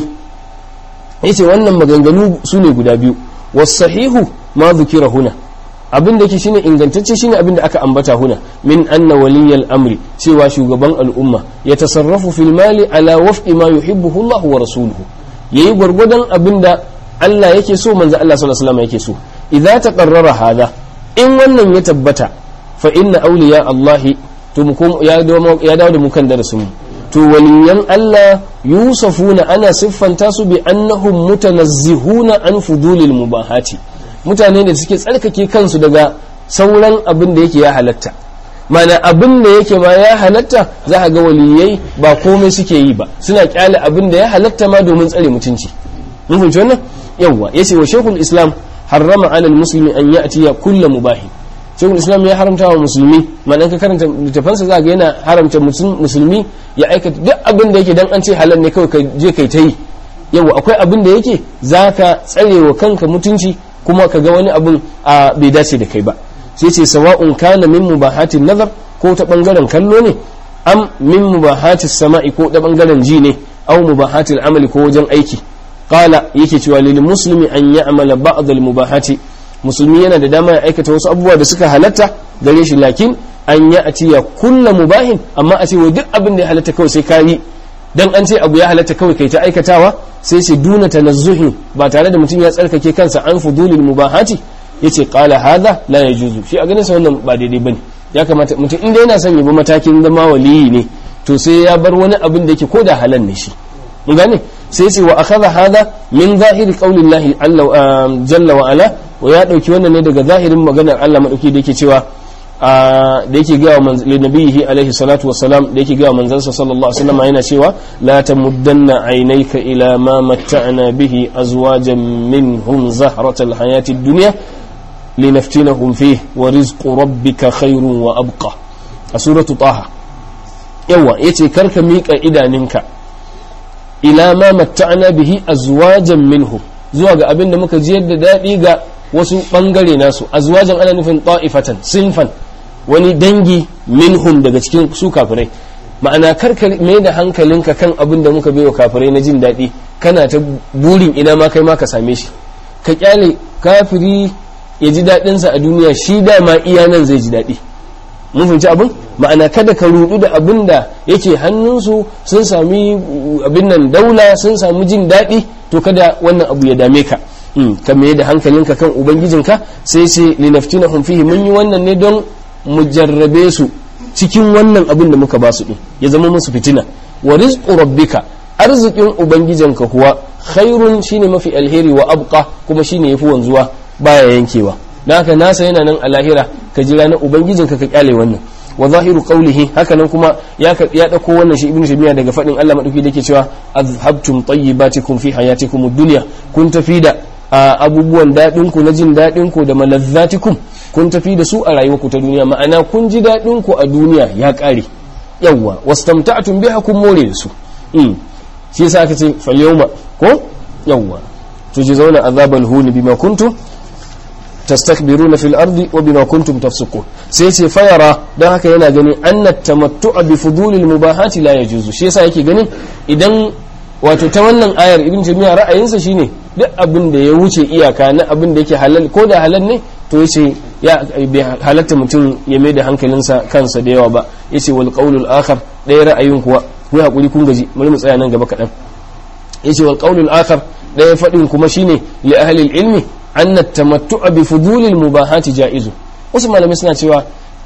yace wannan maganganu sune guda biyu was-sahihu ma dhukira huna abin da yake shine ingantacce shine abin da aka ambata huna min anna waliyal amri cewa shugaban al'umma ya tasarrafu fil mali ala wafqi ma yuhibbuhu Allah wa rasuluhu yayi gwargwadon abin da Allah yake so manzo Allah sallallahu alaihi wasallam yake so idza taqarrara hada in wannan ya tabbata fa inna awliya Allah to ya dawo da mu kan darasin mu to waliyan Allah yusafuna ana siffanta su bi annahum mutanazzihuna an fudulil mubahati mutane da suke tsarkake kansu daga sauran abin da yake ya halatta mana abin da yake ma ya halatta za a ga waliyai ba komai suke yi ba suna kyale abin da ya halatta ma domin tsare mutunci mun fahimci wannan yawwa yace wa shaykhul islam harrama ala muslimi an ya'tiya kullu mubahi shaykhul islam ya haramta wa musulmi ma'ana ka karanta littafansa za ga yana haramta musulmi ya aikata duk abin da yake dan an ce halal ne kawai ka je kai ta yi yawa akwai abin da yake zaka tsare wa kanka mutunci kuma ka ga wani abin a bai dace da kai ba sai ce sawa'un kana min mubahatin nazar ko ta bangaren kallo ne am min mubahatis sama'i ko ta bangaren ji ne aw mubahatil amali ko wajen aiki qala yake cewa lil muslimi an ya'mala ba'd al mubahati musulmi yana da dama ya aikata wasu abubuwa da suka halatta gare shi lakin an ya atiya kullu mubahin amma a ce wa duk abin da ya halatta kawai sai ka yi dan an ce abu ya halatta kawai kai ta aikatawa sai ce duna tanazzuhi ba tare da mutum ya tsarkake kansa an fudulil mubahati yace qala hadha la yajuzu shi a ganin sa wannan ba daidai bane ya kamata mutum inda yana son ya bi matakin zama waliyi ne to sai ya bar wani abin da yake koda halal ne shi mun gane sai ce wa akhadha hadha min zahiri qaulillahi jalla wa ala wa ya dauki wannan ne daga zahirin maganar Allah madauki da yake cewa da yake gawa nabihi alaihi salatu wassalam da yake gawa manzansa sallallahu alaihi wasallam yana cewa la tamuddanna aynayka ila ma matta'na bihi azwajan minhum zahratal hayati dunya linaftinahum fihi wa rizqu rabbika khairun wa abqa a suratu taha yawa yace karka mika idaninka ila ma matta'na bihi azwajan minhum zuwa ga abin da muka ji yadda daɗi ga wasu ɓangare nasu azwajan ana nufin ta'ifatan sinfan wani dangi minhum daga cikin su kafirai ma'ana karka mai da hankalinka kan abin da muka baiwa kafirai na jin daɗi kana ta burin ina ma kai ma ka same shi ka kyale kafiri ya ji daɗinsa a duniya shi dama iya nan zai ji daɗi mun fahimci abin ma'ana kada ka rudu da abin da yake hannunsu sun sami abin nan daula sun sami jin daɗi to kada wannan abu ya dame ka ka mai da hankalinka kan ubangijinka sai ce linaftinahum fihi mun yi wannan ne don mu jarrabe su cikin wannan abin da muka ba su din ya zama musu fitina wa rizqu rabbika arzikin ubangijinka kuwa khairun shine mafi alheri wa abqa kuma shine yafi wanzuwa baya yankewa dan haka nasa yana nan a lahira ka jira na ubangijinka ka kyale wannan wa zahiru qawlihi haka nan kuma ya ya dauko wannan shi ibnu shabiya daga fadin Allah madauki dake cewa azhabtum tayyibatikum fi hayatikum ad-dunya kun tafi da abubuwan dadin ku na jin dadin ku da malazzatikum kun tafi da su a rayuwarku ta duniya ma'ana kun ji dadin ku a duniya ya kare yawwa wastamta'tum biha kun more da su shi yasa aka ce fal yawma ko yawwa tujzauna azabal huni bima kuntum tastakbiruna fil ardi wa bima kuntum tafsukun sai ce fayara don haka yana ganin anna tamattu'a bi fudulil mubahati la yajuzu shi yasa yake ganin idan wato ta wannan ayar ibn jami'a ra'ayinsa shine duk abin da ya wuce iyaka na abin da yake halal ko da halal ne to yace ya bai halatta mutum ya mai da hankalinsa kansa da yawa ba yace wal qawlul akhar ɗaya ra'ayin kuwa ku hakuri kun gaji bari mu tsaya nan gaba kaɗan yace wal qawlul akhar ɗaya faɗin kuma shine li ahli ilmi anna tamattu'a bi fudulil mubahati ja'izu wasu malamai suna cewa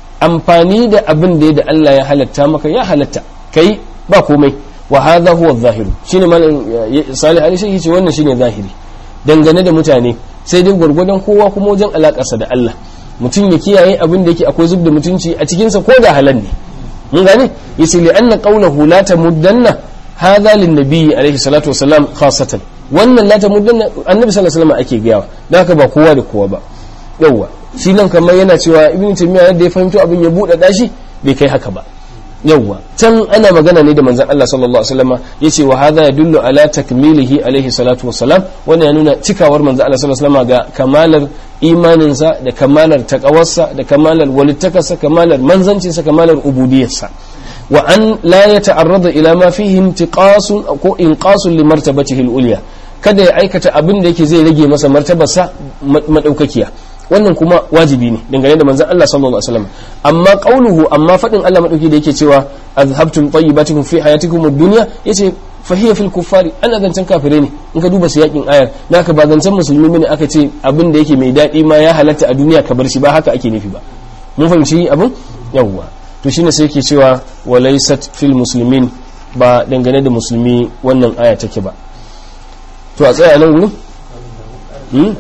amfani da abin da da Allah ya halatta maka ya halatta kai ba komai wa hadha huwa adh-dhahir shine malam salih ali shi ce wannan shine zahiri dangane da mutane sai dai gwargwadon kowa kuma wajen alakarsa da Allah mutum ya kiyaye abin da yake akwai zub da mutunci a cikinsa ko da halal ne mun gane yace li anna qawluhu la tamuddanna hadha lin nabiyyi alaihi salatu wasalam khasatan wannan la tamuddanna annabi sallallahu alaihi wasallam ake gayawa dan haka ba kowa da kowa ba yawa shi nan kamar yana cewa ibnu taymiya yadda ya fahimto abin ya bude dashi bai kai haka ba yawwa can ana magana ne da manzon Allah sallallahu alaihi wasallam yace wa hadha yadullu ala takmilihi alaihi salatu wassalam wannan ya nuna cikawar manzon Allah sallallahu alaihi wasallam ga kamalar imaninsa da kamalar taqawarsa da kamalar walittakarsa kamalar manzancinsa kamalar ubudiyarsa wa an la yata'arrada ila ma fihi intiqasun ko inqasun li martabatihi al-ulya kada ya aikata abin da yake zai rage masa martabarsa madaukakiya wannan kuma wajibi ne dangane da manzon Allah sallallahu alaihi wasallam amma qauluhu amma fadin Allah madauki da yake cewa azhabtum tayyibatikum fi hayatikum ad-dunya yace fa hiya fil kuffari ana zancen kafire ne in ka duba siyakin ayar naka ba zancen musulmi bane aka ce abin da yake mai dadi ma ya halatta a duniya ka bar shi ba haka ake nufi ba mun fahimci abin yawwa to shine sai yake cewa walaysat fil muslimin ba dangane da musulmi wannan aya take ba to a tsaya nan gurin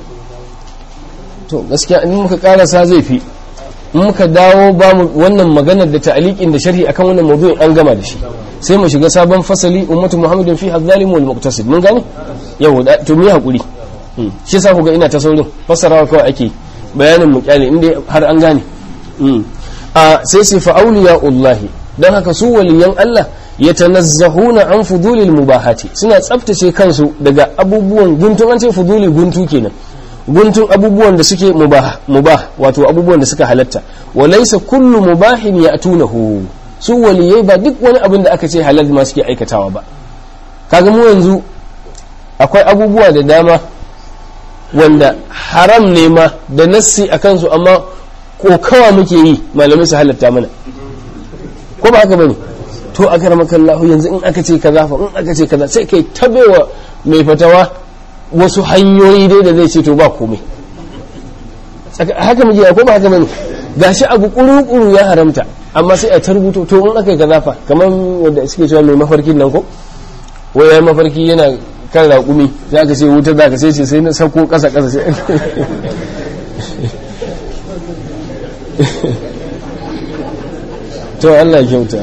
to gaskiya in muka karasa zai fi in muka dawo ba mu wannan maganar da ta'aliqin da sharhi akan wannan mawdu'in an gama da shi sai mu shiga sabon fasali ummatu muhammadin fi hadzalim wal muqtasid mun gane yau to mu hakuri shi yasa ku ga ina ta saurin fassarawa kawai ake bayanin mu kyale inda har an gane a sai sai fa awliyaullahi dan haka su waliyan Allah yatanazzahuna an fudulil mubahati suna tsaftace kansu daga abubuwan guntun an ce fuduli guntu kenan guntun abubuwan da suke mubah mubah wato abubuwan da suka halatta wa laysa kullu mubahin ya'tunahu su waliyai ba duk wani abin da aka ce halal ma suke aikatawa ba kaga mu yanzu akwai abubuwa da dama wanda haram ne ma da nassi a kansu amma kokawa muke yi malamai su halatta mana ko ba haka bane to a karamakallahu yanzu in aka ce kaza fa in aka ce kaza sai kai tabewa mai fatawa wasu hanyoyi dai da zai ce to ba komai haka muke ko ba haka bane gashi abu kuru-kuru ya haramta amma sai a ta rubuto to in aka yi kaza fa kamar wanda suke cewa mai mafarkin nan ko wai ya mafarki yana kan raƙumi za ka ce wuta za ka sai ce sai na sauko ƙasa ƙasa sai to Allah kyauta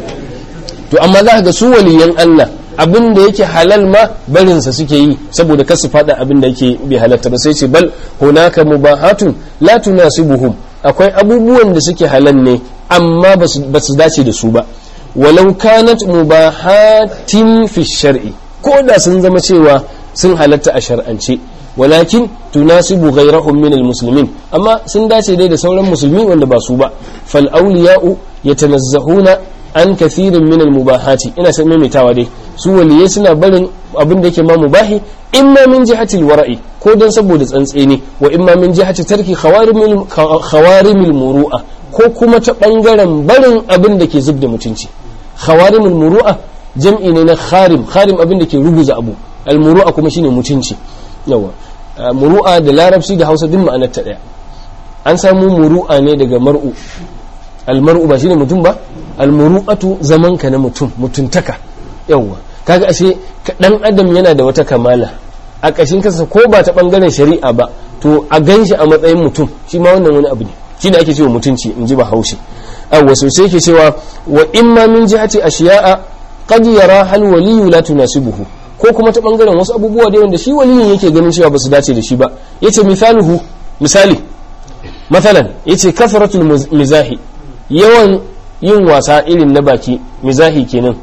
to amma za ka ga su waliyan Allah abin da yake halal ma barinsa suke yi saboda kasu fada abin da yake bai halatta ba sai ce bal hunaka mubahatun la tunasibuhum akwai abubuwan da suke halal ne amma ba su dace da su ba walau kanat mubahatin fi shar'i ko da sun zama cewa sun halatta a shar'ance walakin tunasibu ghayrahum min almuslimin amma sun dace dai da sauran musulmi wanda ba su ba fal awliya'u yatanazzahuna an kathirin min almubahati ina san maimaitawa dai su waliyai suna barin abin da yake ma mubahi imma min jihati alwara'i ko dan saboda tsantseni wa imma min jihati tarki khawarimil khawarimil muru'a ko kuma ta bangaren barin abin da ke zubda mutunci khawarimul muru'a jam'i ne na kharim kharim abin da ke ruguza abu almuru'a kuma shine mutunci yawa muru'a da larabci da hausa duk ma'anar ta daya an samu muru'a ne daga mar'u almar'u ba shine mutum ba almuru'atu zaman ka na mutum mutuntaka yawa kaga ashe dan adam yana da wata kamala a kashin kansa ko ba ta bangaren shari'a ba to a ganshi a matsayin mutum shi ma wannan wani abu ne shine ake cewa mutunci in ji ba haushi awwa sosai ke cewa wa imma min jihati ashiya'a qad yara hal waliyu la tunasibuhu ko kuma ta bangaren wasu abubuwa da wanda shi waliyin yake ganin cewa ba su dace da shi ba yace misaluhu misali mathalan yace kasratul mizahi yawan yin wasa irin na baki mizahi kenan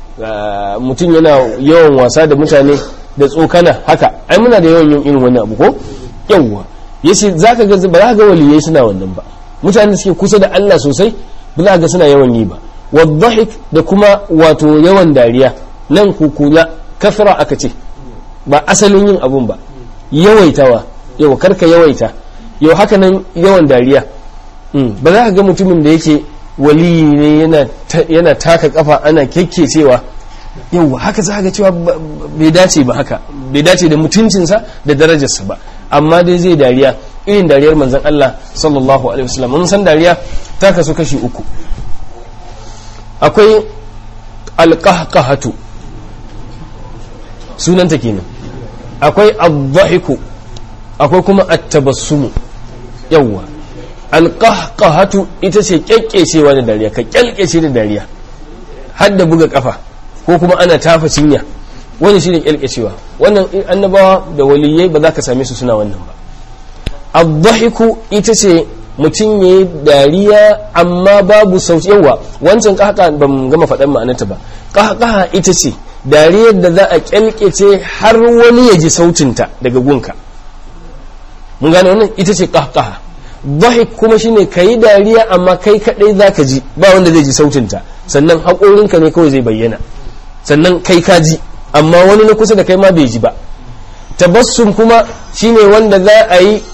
mutum yana yawan wasa da mutane da tsokana haka ai muna da yawan yin irin wannan abu ko yawwa yace zaka ga ba za ga waliyai suna wannan ba mutane da suke kusa da Allah sosai ba za ga suna yawan yi ba wadhahik da kuma wato yawan dariya nan kukula kafira aka ce ba asalin yin abun ba yawaitawa yau karka yawaita yau haka nan yawan dariya ba za ka ga mutumin da yake waliyi ne yana taka kafa ana kyakkecewa yau haka za ga cewa bai dace ba haka bai dace da mutuncinsa da darajarsa ba amma dai zai dariya irin dariyar manzan Allah sallallahu alaihi wasallam mun san dariya ta kasu kashi uku akwai alqahqahatu sunanta kenan akwai adhahiku akwai kuma at-tabassumu yawwa alqahqahatu ita ce kyakkecewa da dariya ka kyalkece da dariya har da buga kafa ko kuma ana tafa cinya wani shine kyalkecewa wannan annabawa da waliyai ba za ka same su suna wannan ba ad-dhahiku ita ce mutum ya yi dariya amma babu sauti yawa wancan kahaka ban gama faɗan ma'anarta ba kahaka ita ce dariyar da za a kyalkece har wani ya ji sautinta daga gunka mun gane wannan ita ce kahaka dhahik kuma shine ka yi dariya amma kai kadai za ka ji ba wanda zai ji sautinta sannan haƙorinka ne kawai zai bayyana sannan kai ka ji amma wani na kusa da kai ma bai ji ba tabassum kuma shine wanda za a yi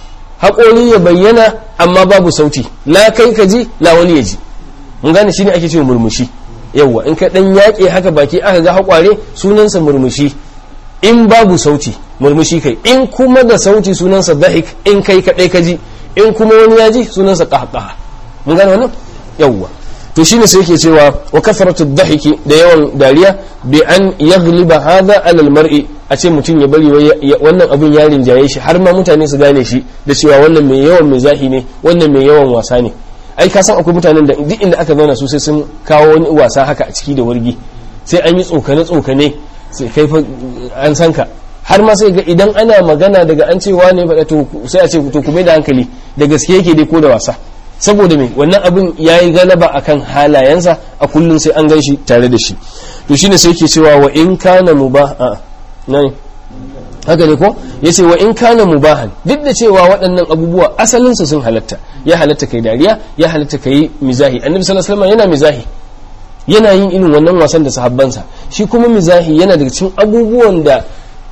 haƙori ya bayyana amma babu sauti la kai ka ji la wani ya ji mun gane shine ake cewa murmushi yawwa in ka dan yaƙe haka baki aka ga haƙware sunansa murmushi in babu sauti murmushi kai in kuma da sauti sunansa dahik in kai kaɗai ka ji in kuma wani ya ji sunansa qahqaha mun gane wannan yawwa to shine sai yake cewa wa kasratu dhahiki da yawan dariya bi an yaghliba hadha ala al-mar'i a ce mutum ya bari wannan abin ya rinjaye shi har ma mutane su gane shi da cewa wannan mai yawan mizahi ne wannan mai yawan wasa ne ai ka san akwai mutanen da duk inda aka zauna su sai sun kawo wani wasa haka a ciki da wargi sai an yi tsokane tsokane sai kai fa an san ka har ma sai ga idan ana magana daga an cewa ne faɗa to sai a ce to ku da hankali da gaske yake dai ko da wasa saboda me wannan abin ya yi galaba akan halayensa a kullum sai an gan shi tare da shi to shine sai yake cewa wa in kana mubaha nan haka ne ko ya ce wa in kana mubahan duk da cewa waɗannan abubuwa asalinsu sun halatta ya halatta kai dariya ya halatta kai mizahi annabi sallallahu alaihi yana mizahi yana yin irin wannan wasan da sahabbansa shi kuma mizahi yana daga cikin abubuwan da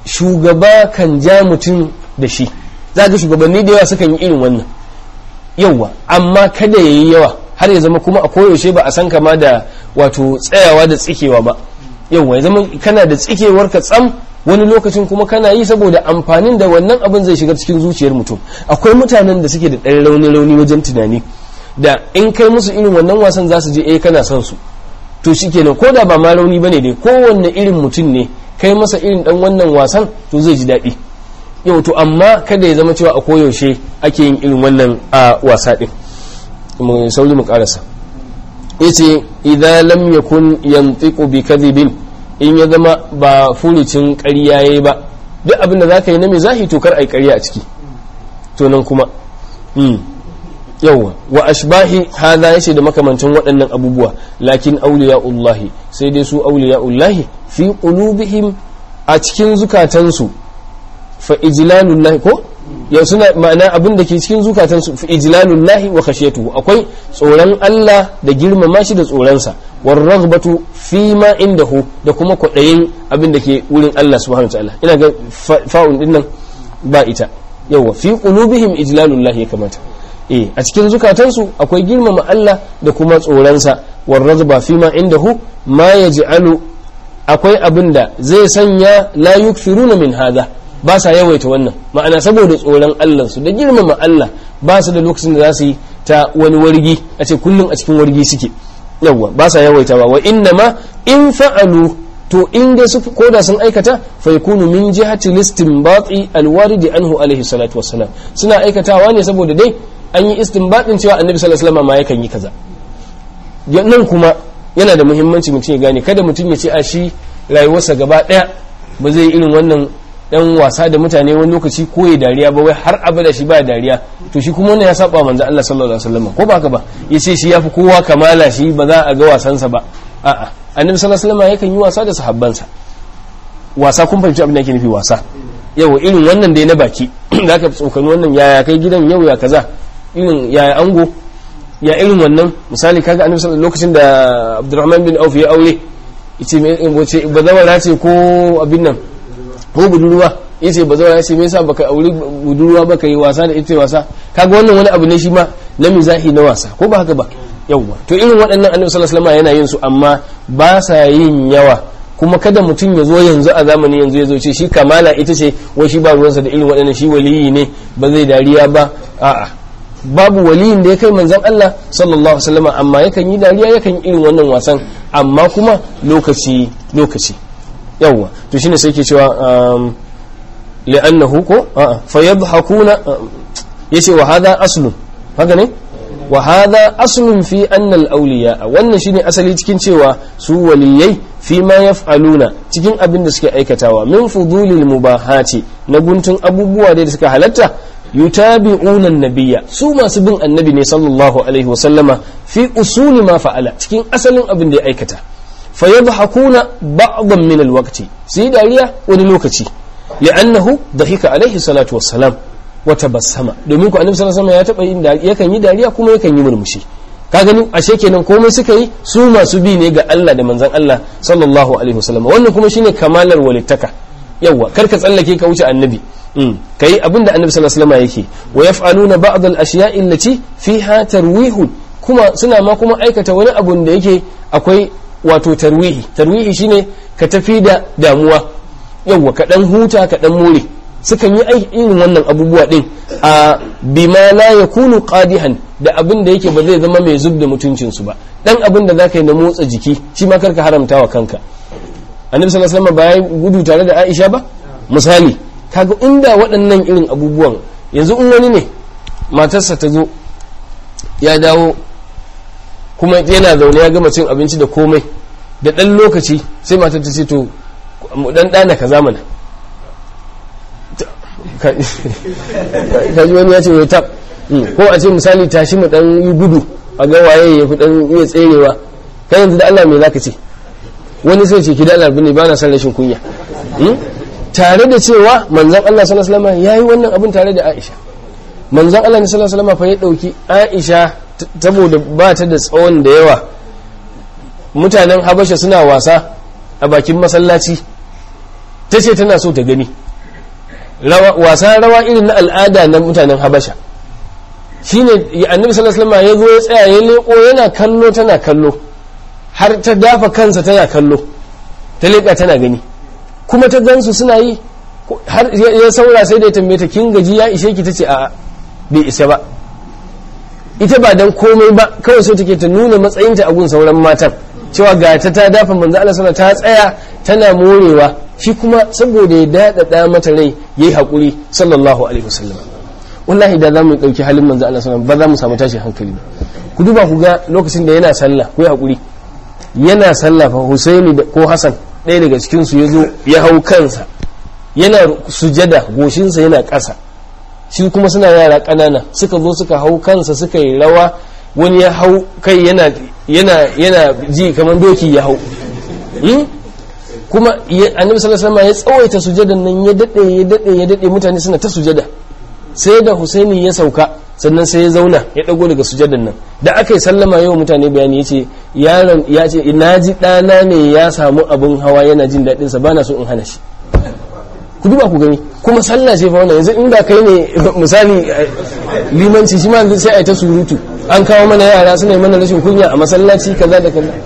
shugaba kan ja mutum da shi za ga shugabanni da yawa sukan yi irin wannan yawa amma kada ya yi yawa har ya zama kuma a koyaushe ba a san kama da wato tsayawa da tsikewa ba yawa ya zama kana da tsikewar ka tsam wani lokacin kuma kana yi saboda amfanin da wannan abin zai shiga cikin zuciyar mutum akwai mutanen da suke da ɗan rauni rauni wajen tunani da in kai musu irin wannan wasan za su je eh kana son su to shikenan ko da ba ma rauni bane dai kowanne irin mutum ne kai masa irin dan wannan wasan to zai ji daɗi yau to amma kada ya zama cewa a koyaushe ake yin irin wannan a wasa din mu sauri mu karasa yace idza lam yakun yantiqu bi kadhibin in ya zama ba furucin ƙarya yayi ba duk abin da zaka yi na mizahi to kar ai ƙarya a ciki to nan kuma mm yawa wa ashbahi hadha yace da makamancin waɗannan abubuwa lakin awliya'ullahi sai dai su awliya'ullahi fi qulubihim a cikin zukatansu fa ijlalullahi ko ya suna ma'ana abin da ke cikin zukatansu fa ijlalullahi wa khashiyatuhu akwai tsoron Allah da girmama shi da tsoronsa war raghbatu fi ma indahu da kuma kwaɗayin abin da ke wurin Allah subhanahu wa ta'ala ina ga fa'un din nan ba ita yawa fi qulubihim ijlalullahi ya kamata eh a cikin zukatansu akwai girmama Allah da kuma tsoronsa war raghba fi ma indahu ma yaj'alu akwai abin da zai sanya la yukfiruna min hadha ba sa yawaita wannan ma'ana saboda tsoron Allah su da girmama Allah ba su da lokacin da za su yi ta wani wargi a ce kullum a cikin wargi suke yawwa ba sa yawaita ba wa inna ma in fa'alu to in dai su koda sun aikata fa yakunu min jihati listinbati alwarid anhu alaihi salatu wassalam suna aikatawa ne saboda dai an yi istinbatin cewa annabi sallallahu alaihi wasallam ma yakan yi kaza nan kuma yana da muhimmanci mutum ya gane kada mutum ya ce a shi rayuwarsa gaba daya ba zai irin wannan dan wasa da mutane wani lokaci ko ya dariya ba wai har abada shi ba dariya to shi kuma wannan ya saba manzo Allah sallallahu alaihi wasallam ko ba haka ba yace shi yafi kowa kamala shi ba za a ga wasansa ba a'a annabi sallallahu alaihi wasallam yakan yi wasa da sahabbansa wasa kun fahimci abin da yake nufi wasa yau irin wannan dai na baki zaka tsokani wannan yaya kai gidan yau ya kaza irin yaya ango ya irin wannan misali kaga annabi sallallahu lokacin da Abdurrahman bin Auf ya aure yace me wace bazawara ce ko abin nan ko budurwa yace bazawara ce me yasa baka aure budurwa baka yi wasa da ita wasa kaga wannan wani abu ne shi ma na mizahi na wasa ko ba haka ba yawwa to irin waɗannan annabi sallallahu alaihi wasallam yana yin su amma ba sa yin yawa kuma kada mutum ya zo yanzu a zamani yanzu ya zo ce shi kamala ita ce wai shi ba ruwansa da irin waɗannan shi waliyi ne ba zai dariya ba a'a babu waliyin da ya kai manzon Allah sallallahu alaihi wasallam amma yakan yi dariya yakan yi irin wannan wasan amma kuma lokaci lokaci yawwa to shine sai ke cewa li'annahu ko a'a fayadhakuna yace wa hadha aslun haka ne wa hadha aslun fi anna al-awliya wannan shine asali cikin cewa su waliyai fi ma yaf'aluna cikin abin da suke aikatawa min fudulil mubahati na guntun abubuwa da suka halatta yutabi'una an-nabiyya su masu bin annabi ne sallallahu alaihi wa sallama fi usuli ma fa'ala cikin asalin abin da ya aikata fayadhakuna ba'dan min al-waqti sai dariya wani lokaci li'annahu dhahika alaihi salatu wassalam wata basama domin ku annabi sallallahu alaihi wasallam ya taba yin yakan yi dariya kuma yakan yi murmushi ka gani ashe kenan komai suka yi su masu bi ne ga Allah da manzon Allah sallallahu alaihi wasallam wannan kuma shine kamalar walittaka yawa kar ka tsallake ka wuce annabi kai abinda annabi sallallahu alaihi wasallam yake wa yaf'aluna ba'd al-ashya'i allati fiha tarwihun kuma suna ma kuma aikata wani abun da yake akwai wato tarwihi tarwihi shine ka tafi da damuwa yawa ka dan huta ka dan more sukan yi irin wannan abubuwa din a bima la yakunu qadihan da abin da yake ba zai zama mai zub da mutuncin su ba dan abin da zaka yi na motsa jiki shi ma karka haramta wa kanka annabi sallallahu alaihi wasallam ba ya gudu tare da Aisha ba misali kaga inda waɗannan irin abubuwan yanzu in wani ne matarsa ta zo ya dawo kuma yana zaune ya gama cin abinci da komai da ɗan lokaci sai matar ta ce to mu dan dana ka zamana kaji wani ya ce wai tab ko a ce misali tashi mu dan yi gudu a ga waye ya fi dan iya tserewa kai yanzu da Allah me zaka ce wani sai ce ki da Allah bane ba na san rashin kunya tare da cewa manzon Allah sallallahu alaihi wasallam yayi wannan abin tare da Aisha manzon Allah sallallahu alaihi wasallam fa ya dauki Aisha saboda ba ta da tsawon da yawa mutanen Habasha suna wasa a bakin masallaci ta ce tana so ta gani wasa rawa irin na al'ada na mutanen habasha shi ne annabi sallallahu alaihi ya zo ya tsaya ya leko yana kallo tana kallo har ta dafa kansa tana kallo ta leka tana gani kuma ta gansu suna yi har ya saura sai da ya tambaye ta kin gaji ya ishe ki tace a'a bai isa ba ita ba dan komai ba kawai so take ta nuna matsayinta a gun sauran matan cewa ga ta ta dafa manzo Allah sallallahu ta tsaya tana morewa shi kuma saboda ya dadada mata rai yayi hakuri sallallahu alaihi wasallam wallahi da zamu dauki halin manzo Allah sallallahu ba za mu samu tashi hankali ba ku duba ku ga lokacin da yana sallah ku yi hakuri yana sallah fa Husaini ko Hassan ɗaya daga cikin su yazo ya hau kansa yana sujada goshinsa yana ƙasa shi kuma suna yara ƙanana suka zo suka hau kansa suka yi rawa wani ya hau kai yana yana yana ji kamar doki ya hau kuma annabi sallallahu alaihi ya tsawaita sujadan nan ya dade ya dade ya dade mutane suna ta sujada sai da Husaini ya sauka sannan sai ya zauna ya dago daga sujadan nan da aka yi sallama yau mutane bayani yace yaron ya ce ina ji dana ne ya samu abun hawa yana jin dadin sa bana so in hana shi ku duba ku gani kuma sallah ce fa wannan yanzu inda kai ne misali limanci shi ma sai a ta surutu an kawo mana yara suna yi mana rashin kunya a masallaci kaza da kaza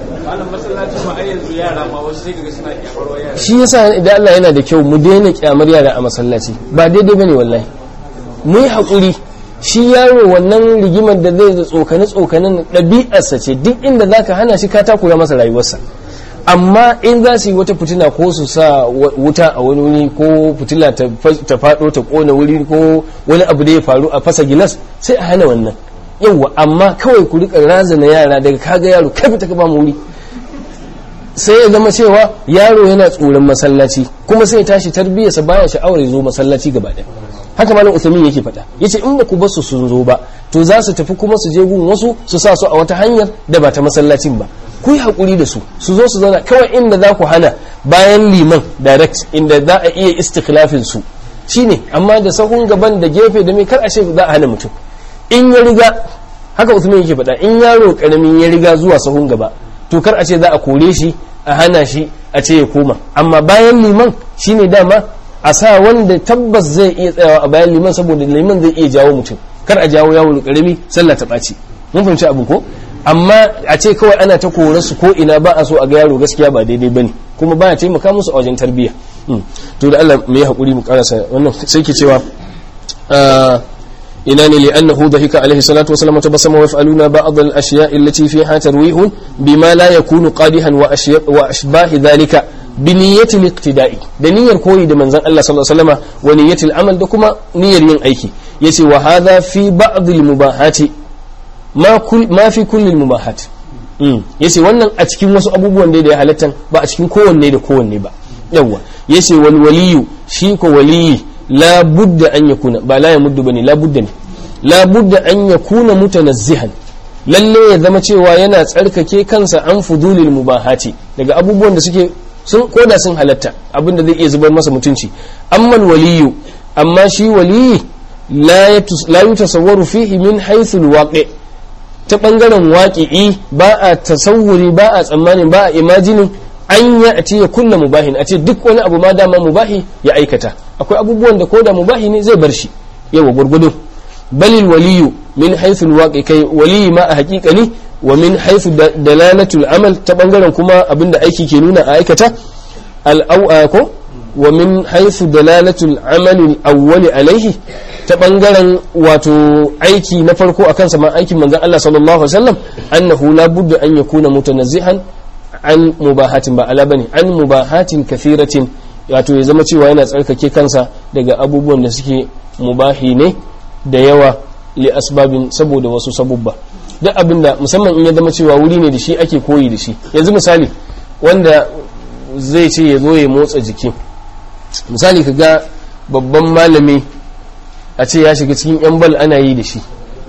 shi yasa idan Allah yana da kyau mu daina kyamar yara a masallaci ba daidai bane wallahi mu yi hakuri shi yaro wannan rigimar da zai da tsokane tsokanen ɗabi'arsa ce duk inda zaka hana shi ka takura masa rayuwarsa amma in za su yi wata fitila ko su sa wuta a wani wuri ko fitila ta faɗo ta ƙona wuri ko wani abu da ya faru a fasa gilas sai a hana wannan yawwa amma kawai ku rika razana yara daga kaga yaro kai fita ka ba mu wuri sai ya zama cewa yaro yana tsoron masallaci kuma sai ya tashi tarbiyyarsa baya sha'awar ya zo masallaci gaba ɗaya haka malam Uthamin yake faɗa yace in ba ku bar su sun zo ba to za su tafi kuma su je gun wasu su sa su a wata hanyar da ba ta masallacin ba ku yi haƙuri da su su zo su zauna kawai inda za ku hana bayan liman direct inda za a iya istikhlafin su shine amma da sahun gaban da gefe da mai kar a ce za a hana mutum in ya riga haka Uthman yake faɗa in yaro karamin ya riga zuwa sahun gaba to kar a ce za a kore shi a hana shi a ce ya koma amma bayan liman shine dama a sa wanda tabbas zai iya tsayawa a bayan liman saboda liman zai iya jawo mutum kar a jawo yawon karami sallah ta ɓaci mun fahimci abu ko amma a ce kawai ana ta kore su ko ina ba a so a ga yaro gaskiya ba daidai bane kuma baya taimaka musu a wajen tarbiyya to da Allah mu yi hakuri mu karasa wannan sai ke cewa ina ne li'annahu dhahika alaihi salatu wasallam tabassama wa yaf'aluna ba'd al-ashya' allati fiha tarwih bima la yakunu qadihan wa ashbahi dhalika bi niyyatil iqtida'i da niyyar koyi da manzon Allah sallallahu alaihi wasallam wa niyyatil amal da kuma niyyar yin aiki yace wa hadha fi ba'd al mubahati ma kull ma fi kulli al mubahat mm yace wannan a cikin wasu abubuwan da ya halatta ba a cikin kowanne da kowanne ba yawa yace wal waliyu shi ko waliyi la budda an yakuna ba la yamuddu bane la budda ne la budda an yakuna mutanazzihan lalle ya zama cewa yana tsarkake kansa an fudulil mubahati daga abubuwan da suke sun koda sun halatta abinda zai iya zubar masa mutunci amma waliyu amma shi waliyi la yutasawwaru fihi min haythu alwaqi ta bangaren waqi'i ba a tasawuri ba a tsammanin ba a imajinin an ya a ya kunna mubahin a ce duk wani abu ma dama mubahi ya aikata akwai abubuwan da koda mubahi ne zai bar shi yawa gurgudu balil waliyu min haythu alwaqi kai waliyi ma a haƙiƙani wa min haythu dalalatul amal ta bangaren kuma abinda aiki ke nuna a aikata al ko wa min haythu dalalatul amal al-awwal alaihi ta bangaren wato aiki na farko akan sa ma aikin manzon Allah sallallahu alaihi wasallam annahu la budda an yakuna mutanazzihan an mubahatin ba ala bane an mubahatin kathiratin wato ya zama cewa yana tsarkake kansa daga abubuwan da suke mubahi ne da yawa li asbabin saboda wasu sabubba duk abinda musamman in ya zama cewa wuri ne da shi ake koyi da shi yanzu misali wanda zai ce ya zo ya motsa jiki misali ka ga babban malami a ce ya shiga cikin yan bal ana yi da shi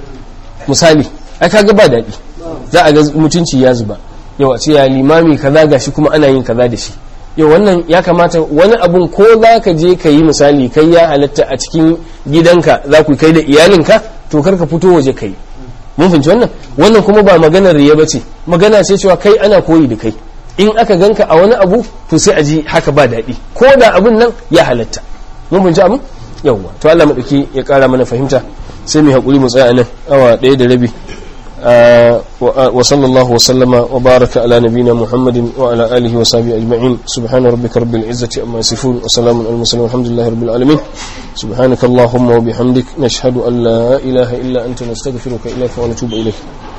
misali ai kaga ba daɗi za a ga mutunci ya zuba yau a ce ya limami kaza gashi kuma ana yin kaza da shi yau wannan ya kamata wani abun ko za ka je ka yi misali kai ya halatta a cikin gidanka za ku kai da iyalinka to kar ka fito waje kai mun fahimci wannan wannan kuma ba maganar riya bace magana ce cewa kai ana koyi da kai in aka ganka a wani abu to sai a ji haka ba daɗi ko da abun nan ya halatta mun fahimci abin yawwa to Allah madauki ya kara mana fahimta sai mu hakuri mu tsaya nan awa ɗaya da rabi وصلى الله وسلم وبارك على نبينا محمد وعلى آله وصحبه أجمعين سبحان ربك رب العزة أما يصفون وسلام على المرسلين والحمد لله رب العالمين سبحانك اللهم وبحمدك نشهد أن لا إله إلا أنت نستغفرك إليك ونتوب إليك